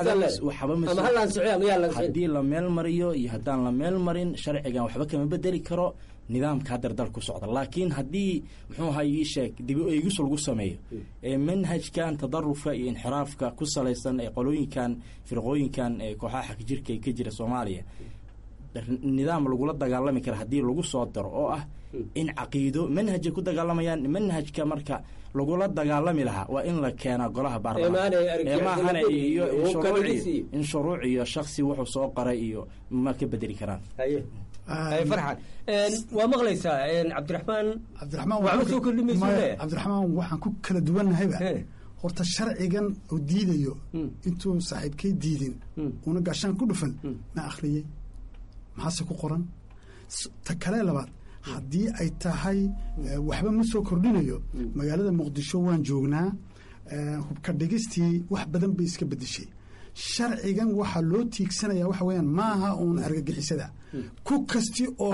kordhimayshaddii la meel mariyo iyo haddaan la meel marin sharcigan waxba kama bedeli karo nidaamka haddar dal ku socda laakiin haddii muxuu ahay ii sheeg dibi eegis lagu sameeyo ee manhajkan tadarufka iyo inxiraafka ku salaysan ee qolooyinkan firqooyinkan ee kooxaha xagjirka ee ka jira soomaaliya nidaam lagula dagaalami kara haddii lagu soo daro oo ah in caqiido manhajay ku dagaalamayaan manhajka marka lagula dagaalami lahaa waa in la keenaa golaha baarlamaanmaahana iyo in shuruuc iyo shaksi wuxuu soo qoray iyo ma ka bedeli karaan farxan waa maqlaysaa cabdiraxmaan cabdiraxmaan waxba soo kordhimayso cabdiraxmaan waxaan ku kala duwannahayba horta sharcigan oo diidayo intuu saaxiibkay diidin una gaashaan ku dhufan ma akhriyey maxaase ku qoran ta kale labaad haddii ay tahay waxba ma soo kordhinayo magaalada muqdisho waan joognaa hubka dhigistii wax badan bay iska bedeshay sharcigan waxaa loo tiigsanaya waxa weyaan maaha uun argagixisada ku kasti oo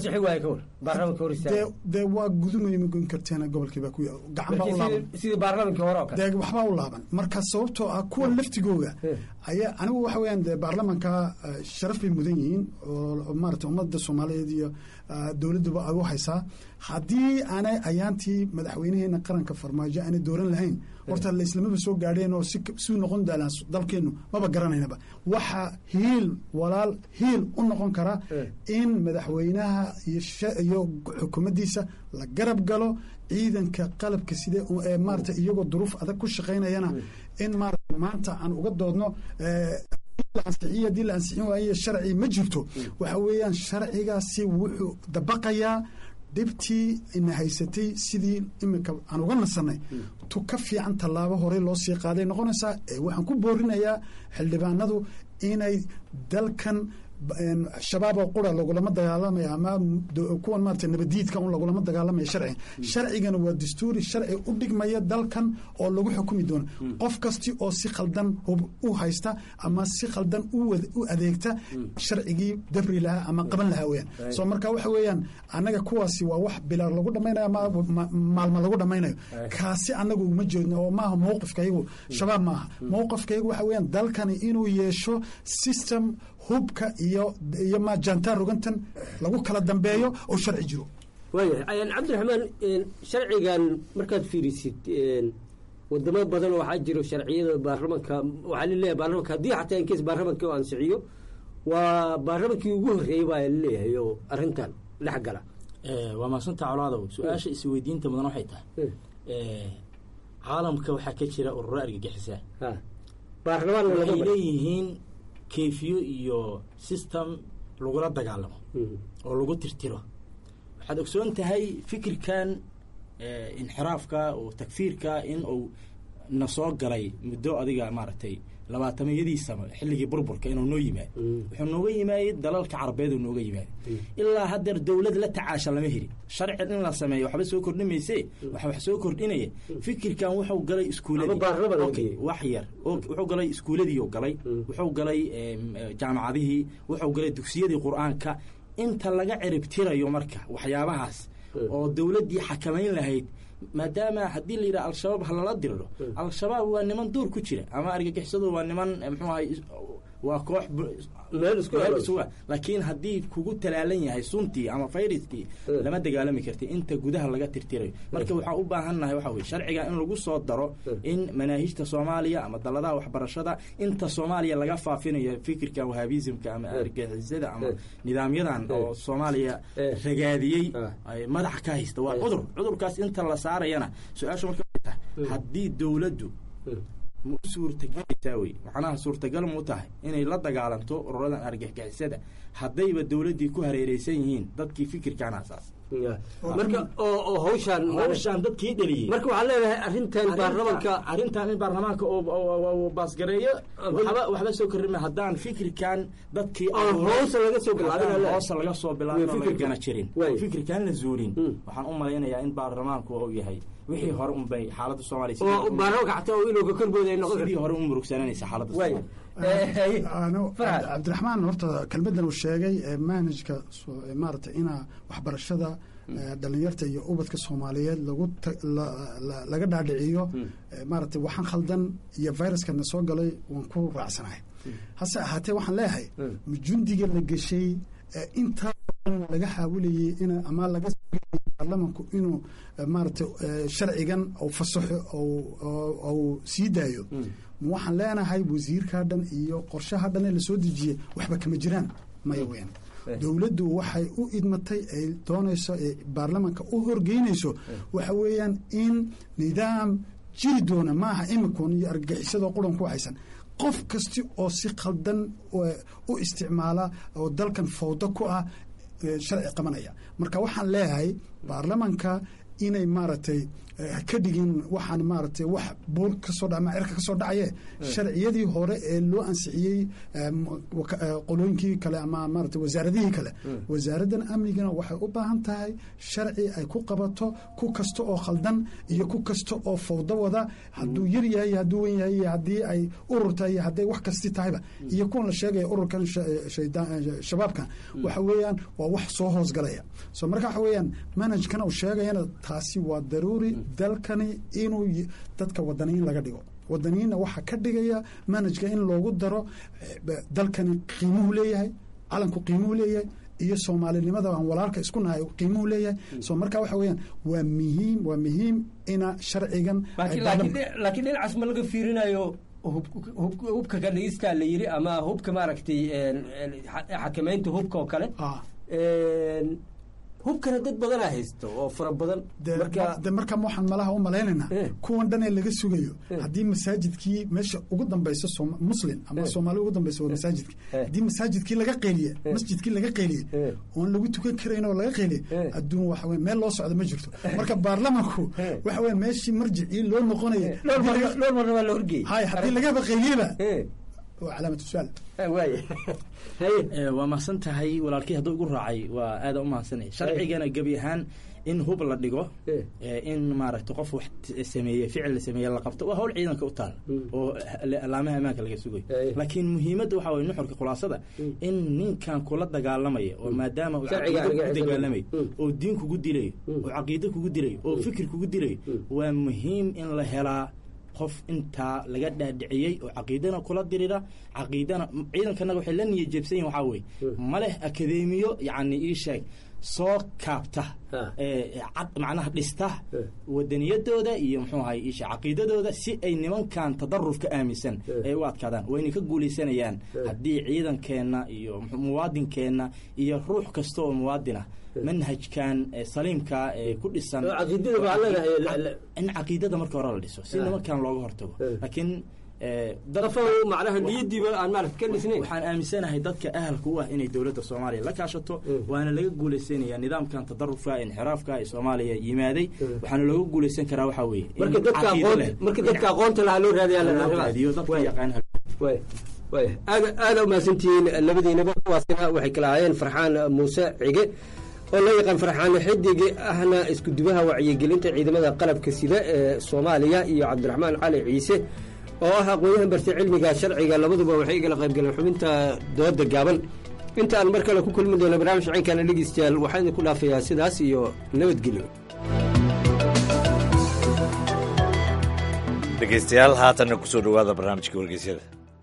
dee waa gudumay ma goyn karteen gobolkiiba ku gacan baa u laaban sidii baarlamankii hore oo kale dee waxbaa u laaban marka sababtoo ah kuwa laftigooda ayaa anigu waxa weyaan dee baarlamanka sharaf bay mudan yihiin oo maarata ummadda soomaaliyeed iyo dowladduba ay u haysaa haddii aanay ayaantii madaxweynaheena qaranka farmaajo aanay dooran lahayn horta laislamaba soo gaadheen oo siu noqon daalaan dalkeennu maba garanaynaba waxaa hiil walaal hiil u noqon kara in madaxweynaha iyo xukuumaddiisa la garab galo ciidanka qalabka side ee maarata iyagoo duruuf adag ku shaqaynayana in maarata maanta aan uga doodno ansixiy haddii la ansixin waaye sharci ma jirto waxa weeyaan sharcigaasi wuxuu dabaqayaa dhibtii ina haysatay sidii iminka aan uga nasanay tu ka fiican tallaabo horey loo sii qaaday noqonaysaa waxaan ku boorinayaa xildhibaanadu inay dalkan shabaab oo qura lagulama dagaalamaya ama kuwan maarata nabadiidka un lagulama dagaalamaya sharciga sharcigana waa dastuuri sharci u dhigmaya dalkan oo lagu xukumi doono qof kasti oo si khaldan hub u haysta ama si khaldan u adeegta sharcigii dabri lahaa ama qaban lahaa weyaan so marka waxa weeyaan annaga kuwaasi waa wax bilaar lagu dhamaynayo ama maalmo lagu dhamaynayo kaasi annagu uma jeedno oo maaha mowqifkayagu shabaab maaha mowqifkayagu waxa weeyaan dalkani inuu yeesho system hubka iyo iyo ma jantaan rogantan lagu kala dambeeyo oo sharci jiro waayahay cabdiraxmaan sharcigan markaad fiirisid wadamo badan waxaa jiro sharciyada baarlamanka waxaa laleeyahay baarlamanka haddii xataa inkees baarlamanka oo ansixiyo waa baarlamankii ugu horreeyey baa laleeyahay oo arrintan dhex gala waa maasanta colaadow su-aasha isweydiinta mudan waxay tahay caalamka waxaa ka jira ururo argagixisa baarlamaan waxay leeyihiin kayfiyo iyo system lagula dagaalamo oo lagu tirtiro waxaad ogsoon tahay fikirkan inxiraafka oo takfiirka in uu na soo galay muddo adiga maaragtay labaatamiyadiisaba xilligii burburka inuu noo yimaado wuxuu nooga yimaayey dalalka carabeed uu nooga yimaado ilaa haddeer dowlad la tacaasha lama heli sharci in la sameeyo waxba soo kordhi mayse waxa wax soo kordhinaya fikirkan wuxuu galay iskuuladii wax yar wuxuu galay iskuuladii galay wuxuu galay jaamacadihii wuxuu galay dugsiyadii qur-aanka inta laga ciribtirayo marka waxyaabahaas oo dowladdii xakamayn lahayd maadaama haddii la yidhaha al-shabaab ha lala diriro al-shabaab waa niman duur ku jira ama argagixisadu waa niman muxuu ahay waa koox laakiin haddii kugu talaalan yahay suntii ama fayraskii lama dagaalami karti inta gudaha laga tirtirayo marka waxaan u baahannahay waxa weye sharciga in lagu soo daro in manaahijta soomaaliya ama daladaha waxbarashada inta soomaaliya laga faafinayo fikirka wahaabisimka ama argagixisada ama nidaamyadan oo soomaaliya ragaadiyey madaxa ka haysta waa cudur cudurkaas inta la saarayana su-aasha marka tahay haddii dowladdu ma u suurtagelaysaa wey macnaha suurtagal mu tahay inay la dagaalanto ururadan argagixisada haddayba dowladdii ku hareereysan yihiin dadkii fikirkan asaas marka oo hawshaan hawshaan dadkii dheliyey marka waxaa leedahay arrintan baarlamanka arrintan in baarlamaanka oo baasgareeyo waxba waxba soo korrima haddaan fikirkan dadkii hoosa laga soo bilaabin hoosa laga soo bilaabin oo laga gana jirin fikirkan la zuulin waxaan u malaynayaa in baarlamaanku uu yahay wixii hore un bay xaaladda soomaaliya oo baarlamanka xataa inuu ka korbooday ay noqon sidii hore u murugsananaysa xaaladda cabdiraxmaan horta kelmadan uu sheegay manhajka maarata inaa waxbarashada dhalinyarta iyo ubadka soomaaliyeed lagu laga dhaadhiciyo maarata waxaan khaldan iyo viruskana soo galay waan ku raacsanahay hase ahaatee waxaan leeyahay jundiga la geshay intaa laga xaawilayay in ama laga baarlamanku inuu maarata sharcigan u fasaxo ou sii daayo waxaan leenahay wasiirkaa dhan iyo qorshaha dhan ee lasoo dejiyey waxba kama jiraan maya weyan dowladdu waxay u idmatay ay doonayso ee baarlamanka u horgeynayso waxa weeyaan in nidaam jiri doona maaha imikun iyo argagixisadoo quran ku haysan qof kasti oo si khaldan u isticmaala oo dalkan fawdo ku ah sharci qabanaya marka waxaan leeyahay baarlamanka inay maaragtay ha ka dhigin waxaan maaragtay wax buur kasoo dha ama cirka kasoo dhacaye sharciyadii hore ee loo ansixiyey qolooyinkii kale ama maarata wasaaradihii kale wasaaraddan amnigana waxay u baahan tahay sharci ay ku qabato ku kasta oo khaldan iyo ku kasta oo fawdo wada hadduu yar yahay iyo hadduu wen yahay iyo haddii ay urur tahay iyo hadday wax kasti tahayba iyo kuwan la sheegaya ururkan shabaabkan waxa weeyaan waa wax soo hoosgalaya so marka waxa weeyaan manhajkan uu sheegayana taasi waa daruuri dalkani inuu dadka wadaniyin laga dhigo wadaniyiinna waxaa ka dhigaya manhajka in loogu daro dalkani qiimuhu leeyahay calanku qiimuhu leeyahay iyo soomaalinimada aan walaalka isku nahay qiimuhu leeyahay so marka waxa weeyaan waa muhiim waa muhiim ina sharcigan laakiin dhinacaas ma laga fiirinayo hubka ka dhigistaa la yiri ama hubka maaragtay xakamaynta hubka oo kale hubkana dad badanaa haysto oo fara badan de markaa waxaan malaha u malaynaynaa kuwan dhan ee laga sugayo haddii masaajidkii meesha ugu dambaysa muslim ama soomaali ugu dambaysa waa masaajidki haddii masaajidkii laga qeeliye masjidkii laga qeeliye oon lagu tukan karayn oo laga qeeliye adduun waxa weye meel loo socdo ma jirto marka baarlamanku waxa weye meeshii marjicii loo noqonaya dhowr marna waa la horgeeyey hay haddii lagaba qeeliyeba waa calaamatu su-aal waa mahadsan tahay walaalkii hadduu igu raacay waa aada u mahadsanaya sharcigana gebi ahaan in hub la dhigo in maaragta qof wax sameeye ficil la sameeye la qabto waa hawl ciidanka u taal oo alaamaha ammaanka laga sugayo laakiin muhiimadda waxaa waye nuxurka khulaasada in ninkan kula dagaalamaya oo maadaama uu caqiido kugu dagaalamayo oo diin kugu dilayo oo caqiido kugu dilayo oo fikir kugu dilayo waa muhiim in la helaa qof intaa laga dhaadhiciyey oo caqiidana kula dirira caqiidana ciidankanaga waxay la niya jeebsan yihin waxaa weye ma leh akadeemiyo yacni ii sheeg soo kaabta cad macnaha dhista wadaniyadooda iyo muxuu ahay isha caqiidadooda si ay nimankan tadarufka aaminsan ay u adkaadaan wayna ka guulaysanayaan haddii ciidankeenna iyo muwaadinkeenna iyo ruux kasta oo muwaadin ah manhajkan saliimka ee ku dhisan in caqiidada marka hore la dhiso si nimankan looga hortago laakiin macnaha niyadiiba aan maarata ka dhisnayn waxaan aaminsanahay dadka ahalka u ah inay dowladda soomaaliya la kaashato waana laga guulaysanaya nidaamkan tadarufka inxiraafka ee soomaaliya yimaaday waxaana looga guulaysan karaa waxaa weeye marka dadka aqoon marka dadka aqoonta lahaa loo raadiyo dadka yaqaan way aada aada umahadsantihiin labadiinaba kuwaasina waxay kala ahaayeen farxaan muuse cige oo loo yaqaan farxaano xidige ahna iskudubaha wacyigelinta ciidamada qalabka sida ee soomaaliya iyo cabdiraxmaan cali ciise oo ah aqoon-yahan bartay cilmiga sharciga labaduba waxay igala qayb galeen xubinta dooda gaaban inta aan mar kale ku kulmi doono barnaamij cinkana dhegeystayaal waxaan idinku dhaafayaa sidaas iyo nabadgelyo dhegeystayaal haatanna kusoo dhowaada barnaamijka wargeysyada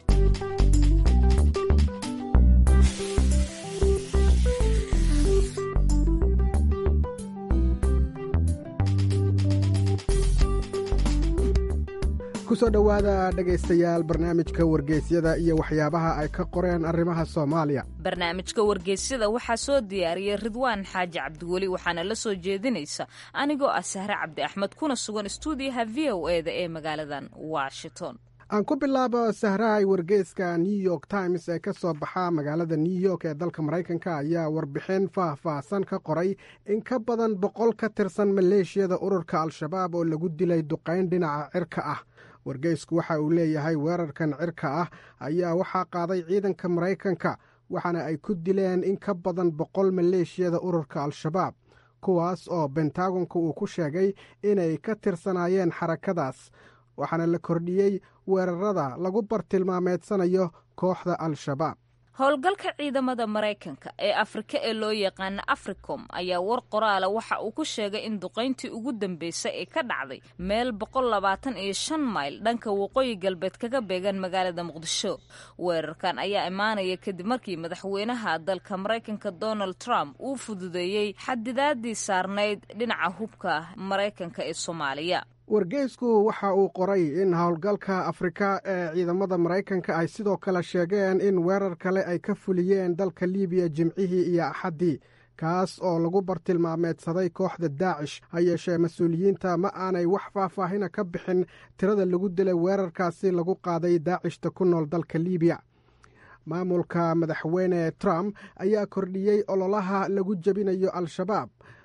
kusoo dhowaada dhegaystayaal barnaamijka wargeysyada iyo waxyaabaha ay ka qoreen arrimaha soomaaliya barnaamijka wargeysyada waxaa soo diyaariyey ridwaan xaaji cabdiweli waxaana la soo jeedinaysa anigoo ah sahre cabdi axmed kuna sugan stuudiyaha v o e da ee magaaladan washington aan ku bilaabo sahrahay wargeyska new york times ee ka soo baxa magaalada new york ee dalka maraykanka ayaa warbixin faah-faahsan ka qoray in ka badan boqol ka tirsan maleeshiyada ururka al-shabaab oo lagu dilay duqayn dhinaca cirka ah wargeysku waxa uu leeyahay weerarkan cirka ah ayaa waxaa qaaday ciidanka maraykanka waxaana ay ku dileen in ka badan boqol maleeshiyada ururka al-shabaab kuwaas oo bentagonka uu ku sheegay inay ka tirsanaayeen xarakadaas waxaana la kordhiyey weerarada lagu bartilmaameedsanayo kooxda al-shabaab howlgalka ciidamada maraykanka ee afrika ee loo yaqaana africom ayaa war qoraala waxa uu ku sheegay in duqayntii ugu dambeysay ee ka dhacday meel boqol labaatan iyo shan mayl dhanka waqooyi galbeed kaga beegan magaalada muqdisho weerarkan ayaa imaanaya kadib markii madaxweynaha dalka maraykanka donald trump uu fududeeyey xadidaadii saarnayd dhinaca hubka maraykanka ee soomaaliya wargeysku waxa uu qoray in howlgalka afrika ee ciidamada maraykanka ay sidoo kale sheegeen in weerar kale ay ka fuliyeen dalka libiya jimcihii iyo axaddii kaas oo lagu bartilmaameedsaday kooxda daacish ha yeeshee mas-uuliyiinta ma aanay wax faahfaahina ka bixin tirada lagu dilay weerarkaasi lagu qaaday daacishta ku nool dalka libiya maamulka madaxweyne trump ayaa kordhiyey ololaha lagu jebinayo al-shabaab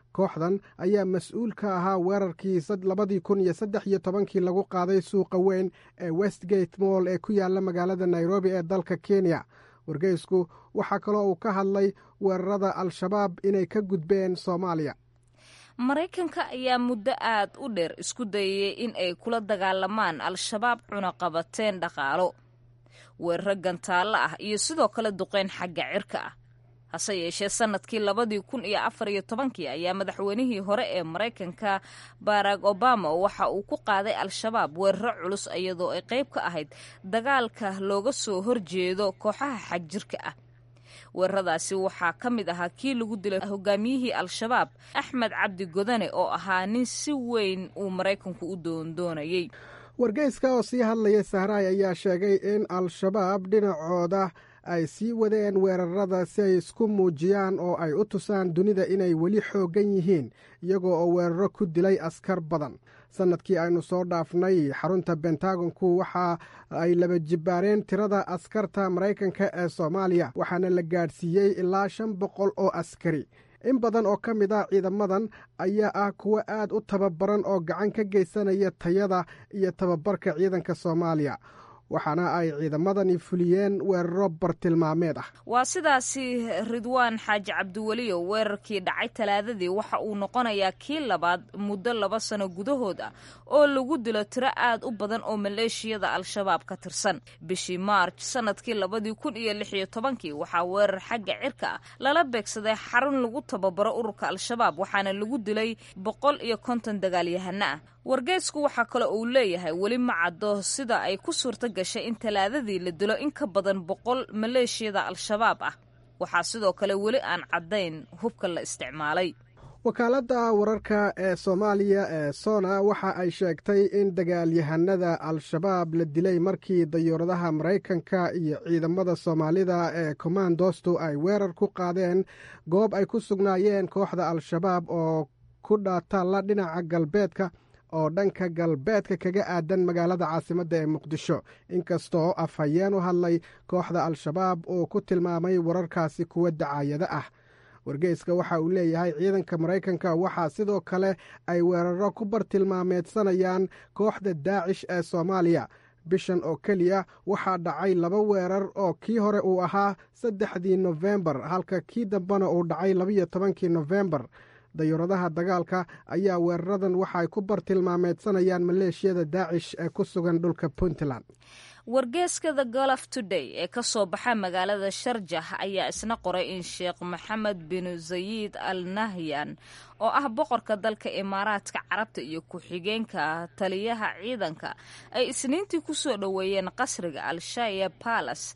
kooxdan ayaa mas-uul ka ahaa weerarkii labadii kun iyo saddex iyo tobankii lagu qaaday suuqa weyn ee westgate moll ee ku yaala magaalada nairobi ee dalka kenya wargeysku waxaa kaloo uu ka hadlay weerarada al-shabaab inay ka gudbeen soomaaliya maraykanka ayaa muddo aad u dheer isku dayayay in ay kula dagaalamaan al-shabaab cunaqabateen dhaqaalo weeraro gantaallo ah iyo sidoo kale duqeyn xagga cirka ah hase yeeshee sanadkii labadii kun iyo afar iyo tobankii ayaa madaxweynihii hore ee maraykanka barack obama waxa uu ku qaaday al-shabaab weeraro culus iyadoo ay qayb ka ahayd dagaalka looga soo horjeedo kooxaha xagjirka ah weeraradaasi waxaa ka mid ahaa kii lagu dilay hogaamiyihii al-shabaab axmed cabdi godane oo ahaa nin si weyn uu maraykanku u doondoonayay wargeyska oo sii hadlaya sahraay ayaa sheegay in al-shabaab dhinacooda ay sii wadeen weerarada si ay isku muujiyaan oo ay u tusaan dunida inay weli xooggan yihiin iyagoo oo weeraro ku dilay askar badan sannadkii aynu soo dhaafnay xarunta bentagonku waxa ay laba jibbaareen tirada askarta maraykanka ee soomaaliya waxaana la gaadhsiiyey ilaa shan boqol oo askari in badan oo ka mid ah ciidamadan ayaa ah kuwo aad u tababaran oo gacan ka geysanaya tayada iyo tababarka ciidanka soomaaliya waxaana ay ciidamadani fuliyeen weeraro bartilmaameed ah waa sidaasi ridwaan xaaji cabdiweliyo weerarkii dhacay talaadadii waxa uu noqonayaa kii labaad muddo laba sano gudahood ah oo lagu dilo tiro aad u badan oo maleeshiyada al-shabaab ka tirsan bishii maarj sanadkii labadii kun iyo lix iyo tobankii waxaa weerar xagga cirka ah lala beegsaday xarun lagu tababaro ururka al-shabaab waxaana lagu dilay boqol iyo konton dagaalyahano ah wargeysku waxaa kale uu leeyahay weli ma caddo sida ay ku suurto gashay in talaadadii la dilo in ka badan boqol maleeshiyada al-shabaab ah waxaa sidoo kale weli aan caddayn hubka la isticmaalay wakaaladda wararka ee soomaaliya ee sona waxa ay sheegtay in dagaalyahanada al-shabaab la dilay markii dayuuradaha maraykanka iyo ciidamada soomaalida ee kommandostu ay weerar ku qaadeen goob ay ku sugnaayeen kooxda al-shabaab oo ku dhaataalla dhinaca galbeedka oo dhanka galbeedka kaga aadan magaalada caasimadda ee muqdisho inkastoo afhayeen u hadlay kooxda al-shabaab uu ku tilmaamay wararkaasi kuwa dacaayado ah wargeyska waxa uu leeyahay ciidanka maraykanka waxaa sidoo kale ay weeraro ku bartilmaameedsanayaan kooxda daacish ee soomaaliya bishan oo keliya waxaa dhacay laba weerar oo kii hore uu ahaa saddexdii nofembar halka kii dambena uu dhacay labiyo tobankii nofembar dayuuradaha dagaalka ayaa weeraradan waxaay ku bartilmaameedsanayaan maleeshiyada daacish ee ku sugan dhulka puntland wargeeska the golf today ee ka soo baxa magaalada sharjah ayaa isna qoray in sheekh maxamed binu zayid al nahyan oo ah boqorka dalka imaaraadka carabta iyo ku-xigeenka taliyaha ciidanka ay isniintii ku soo dhoweeyeen qasriga al-shaya balas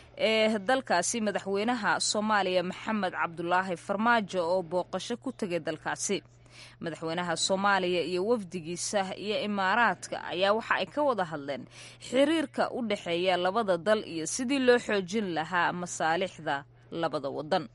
ee dalkaasi madaxweynaha soomaaliya maxamed cabdulaahi farmaajo oo booqasho ku tegay dalkaasi madaxweynaha soomaaliya iyo wafdigiisa iyo imaaraadka ayaa waxa ay ka wada hadleen xiriirka u dhexeeya labada dal iyo sidii loo xoojin lahaa masaalixda labada wadan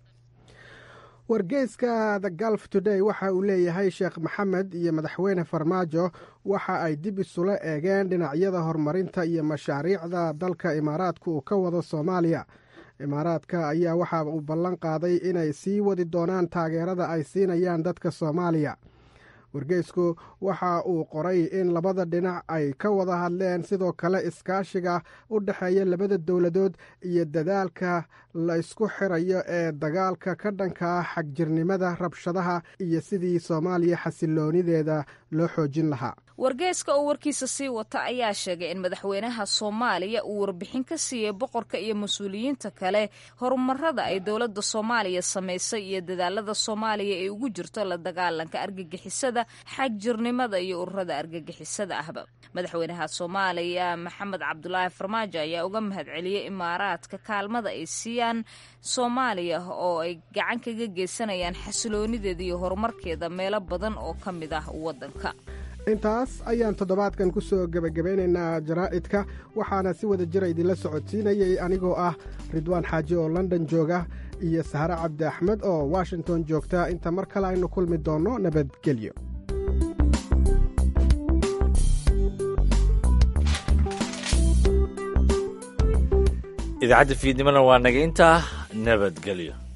wargeyska the galf today waxa uu leeyahay sheekh maxamed iyo madaxweyne farmaajo waxa ay dib isula eegeen dhinacyada horumarinta iyo mashaariicda dalka imaaraadka uu ka wado soomaaliya imaaraadka ayaa waxa uu ballan qaaday inay sii wadi doonaan taageerada ay siinayaan dadka soomaaliya wargeysku waxa uu qoray in labada dhinac ay ka wada hadleen sidoo kale iskaashiga u dhexeeya labada dowladood iyo dadaalka la isku xirayo ee dagaalka ka dhanka ah xagjirnimada rabshadaha iyo sidii soomaaliya xasiloonideeda loo xoojin lahaa wargeyska oo warkiisa sii wata ayaa sheegay in madaxweynaha soomaaliya uu warbixin ka siiyey boqorka iyo mas-uuliyiinta kale horumarada ay dowladda soomaaliya samaysay iyo dadaalada soomaaliya ee ugu jirto la dagaalanka argagixisada xagjirnimada iyo ururada argagixisada ahba madaxweynaha soomaaliya maxamed cabdulaahi farmaajo ayaa uga mahadceliyey imaaraadka kaalmada ay siiyaan soomaaliya oo ay gacan kaga geysanayaan xasiloonideeda iyo horumarkeeda meelo badan oo ka mid ah waddanka intaas ayaan toddobaadkan ku soo gebagabeynaynaa jaraa'idka waxaana si wada jira idinla socodsiinayay anigoo ah ridwaan xaaji oo london jooga iyo sahre cabdi axmed oo washington joogta inta mar kale aynu kulmi doonno nabadgelyo idaacadda fiidnimona waa naga intaa nabadgelyo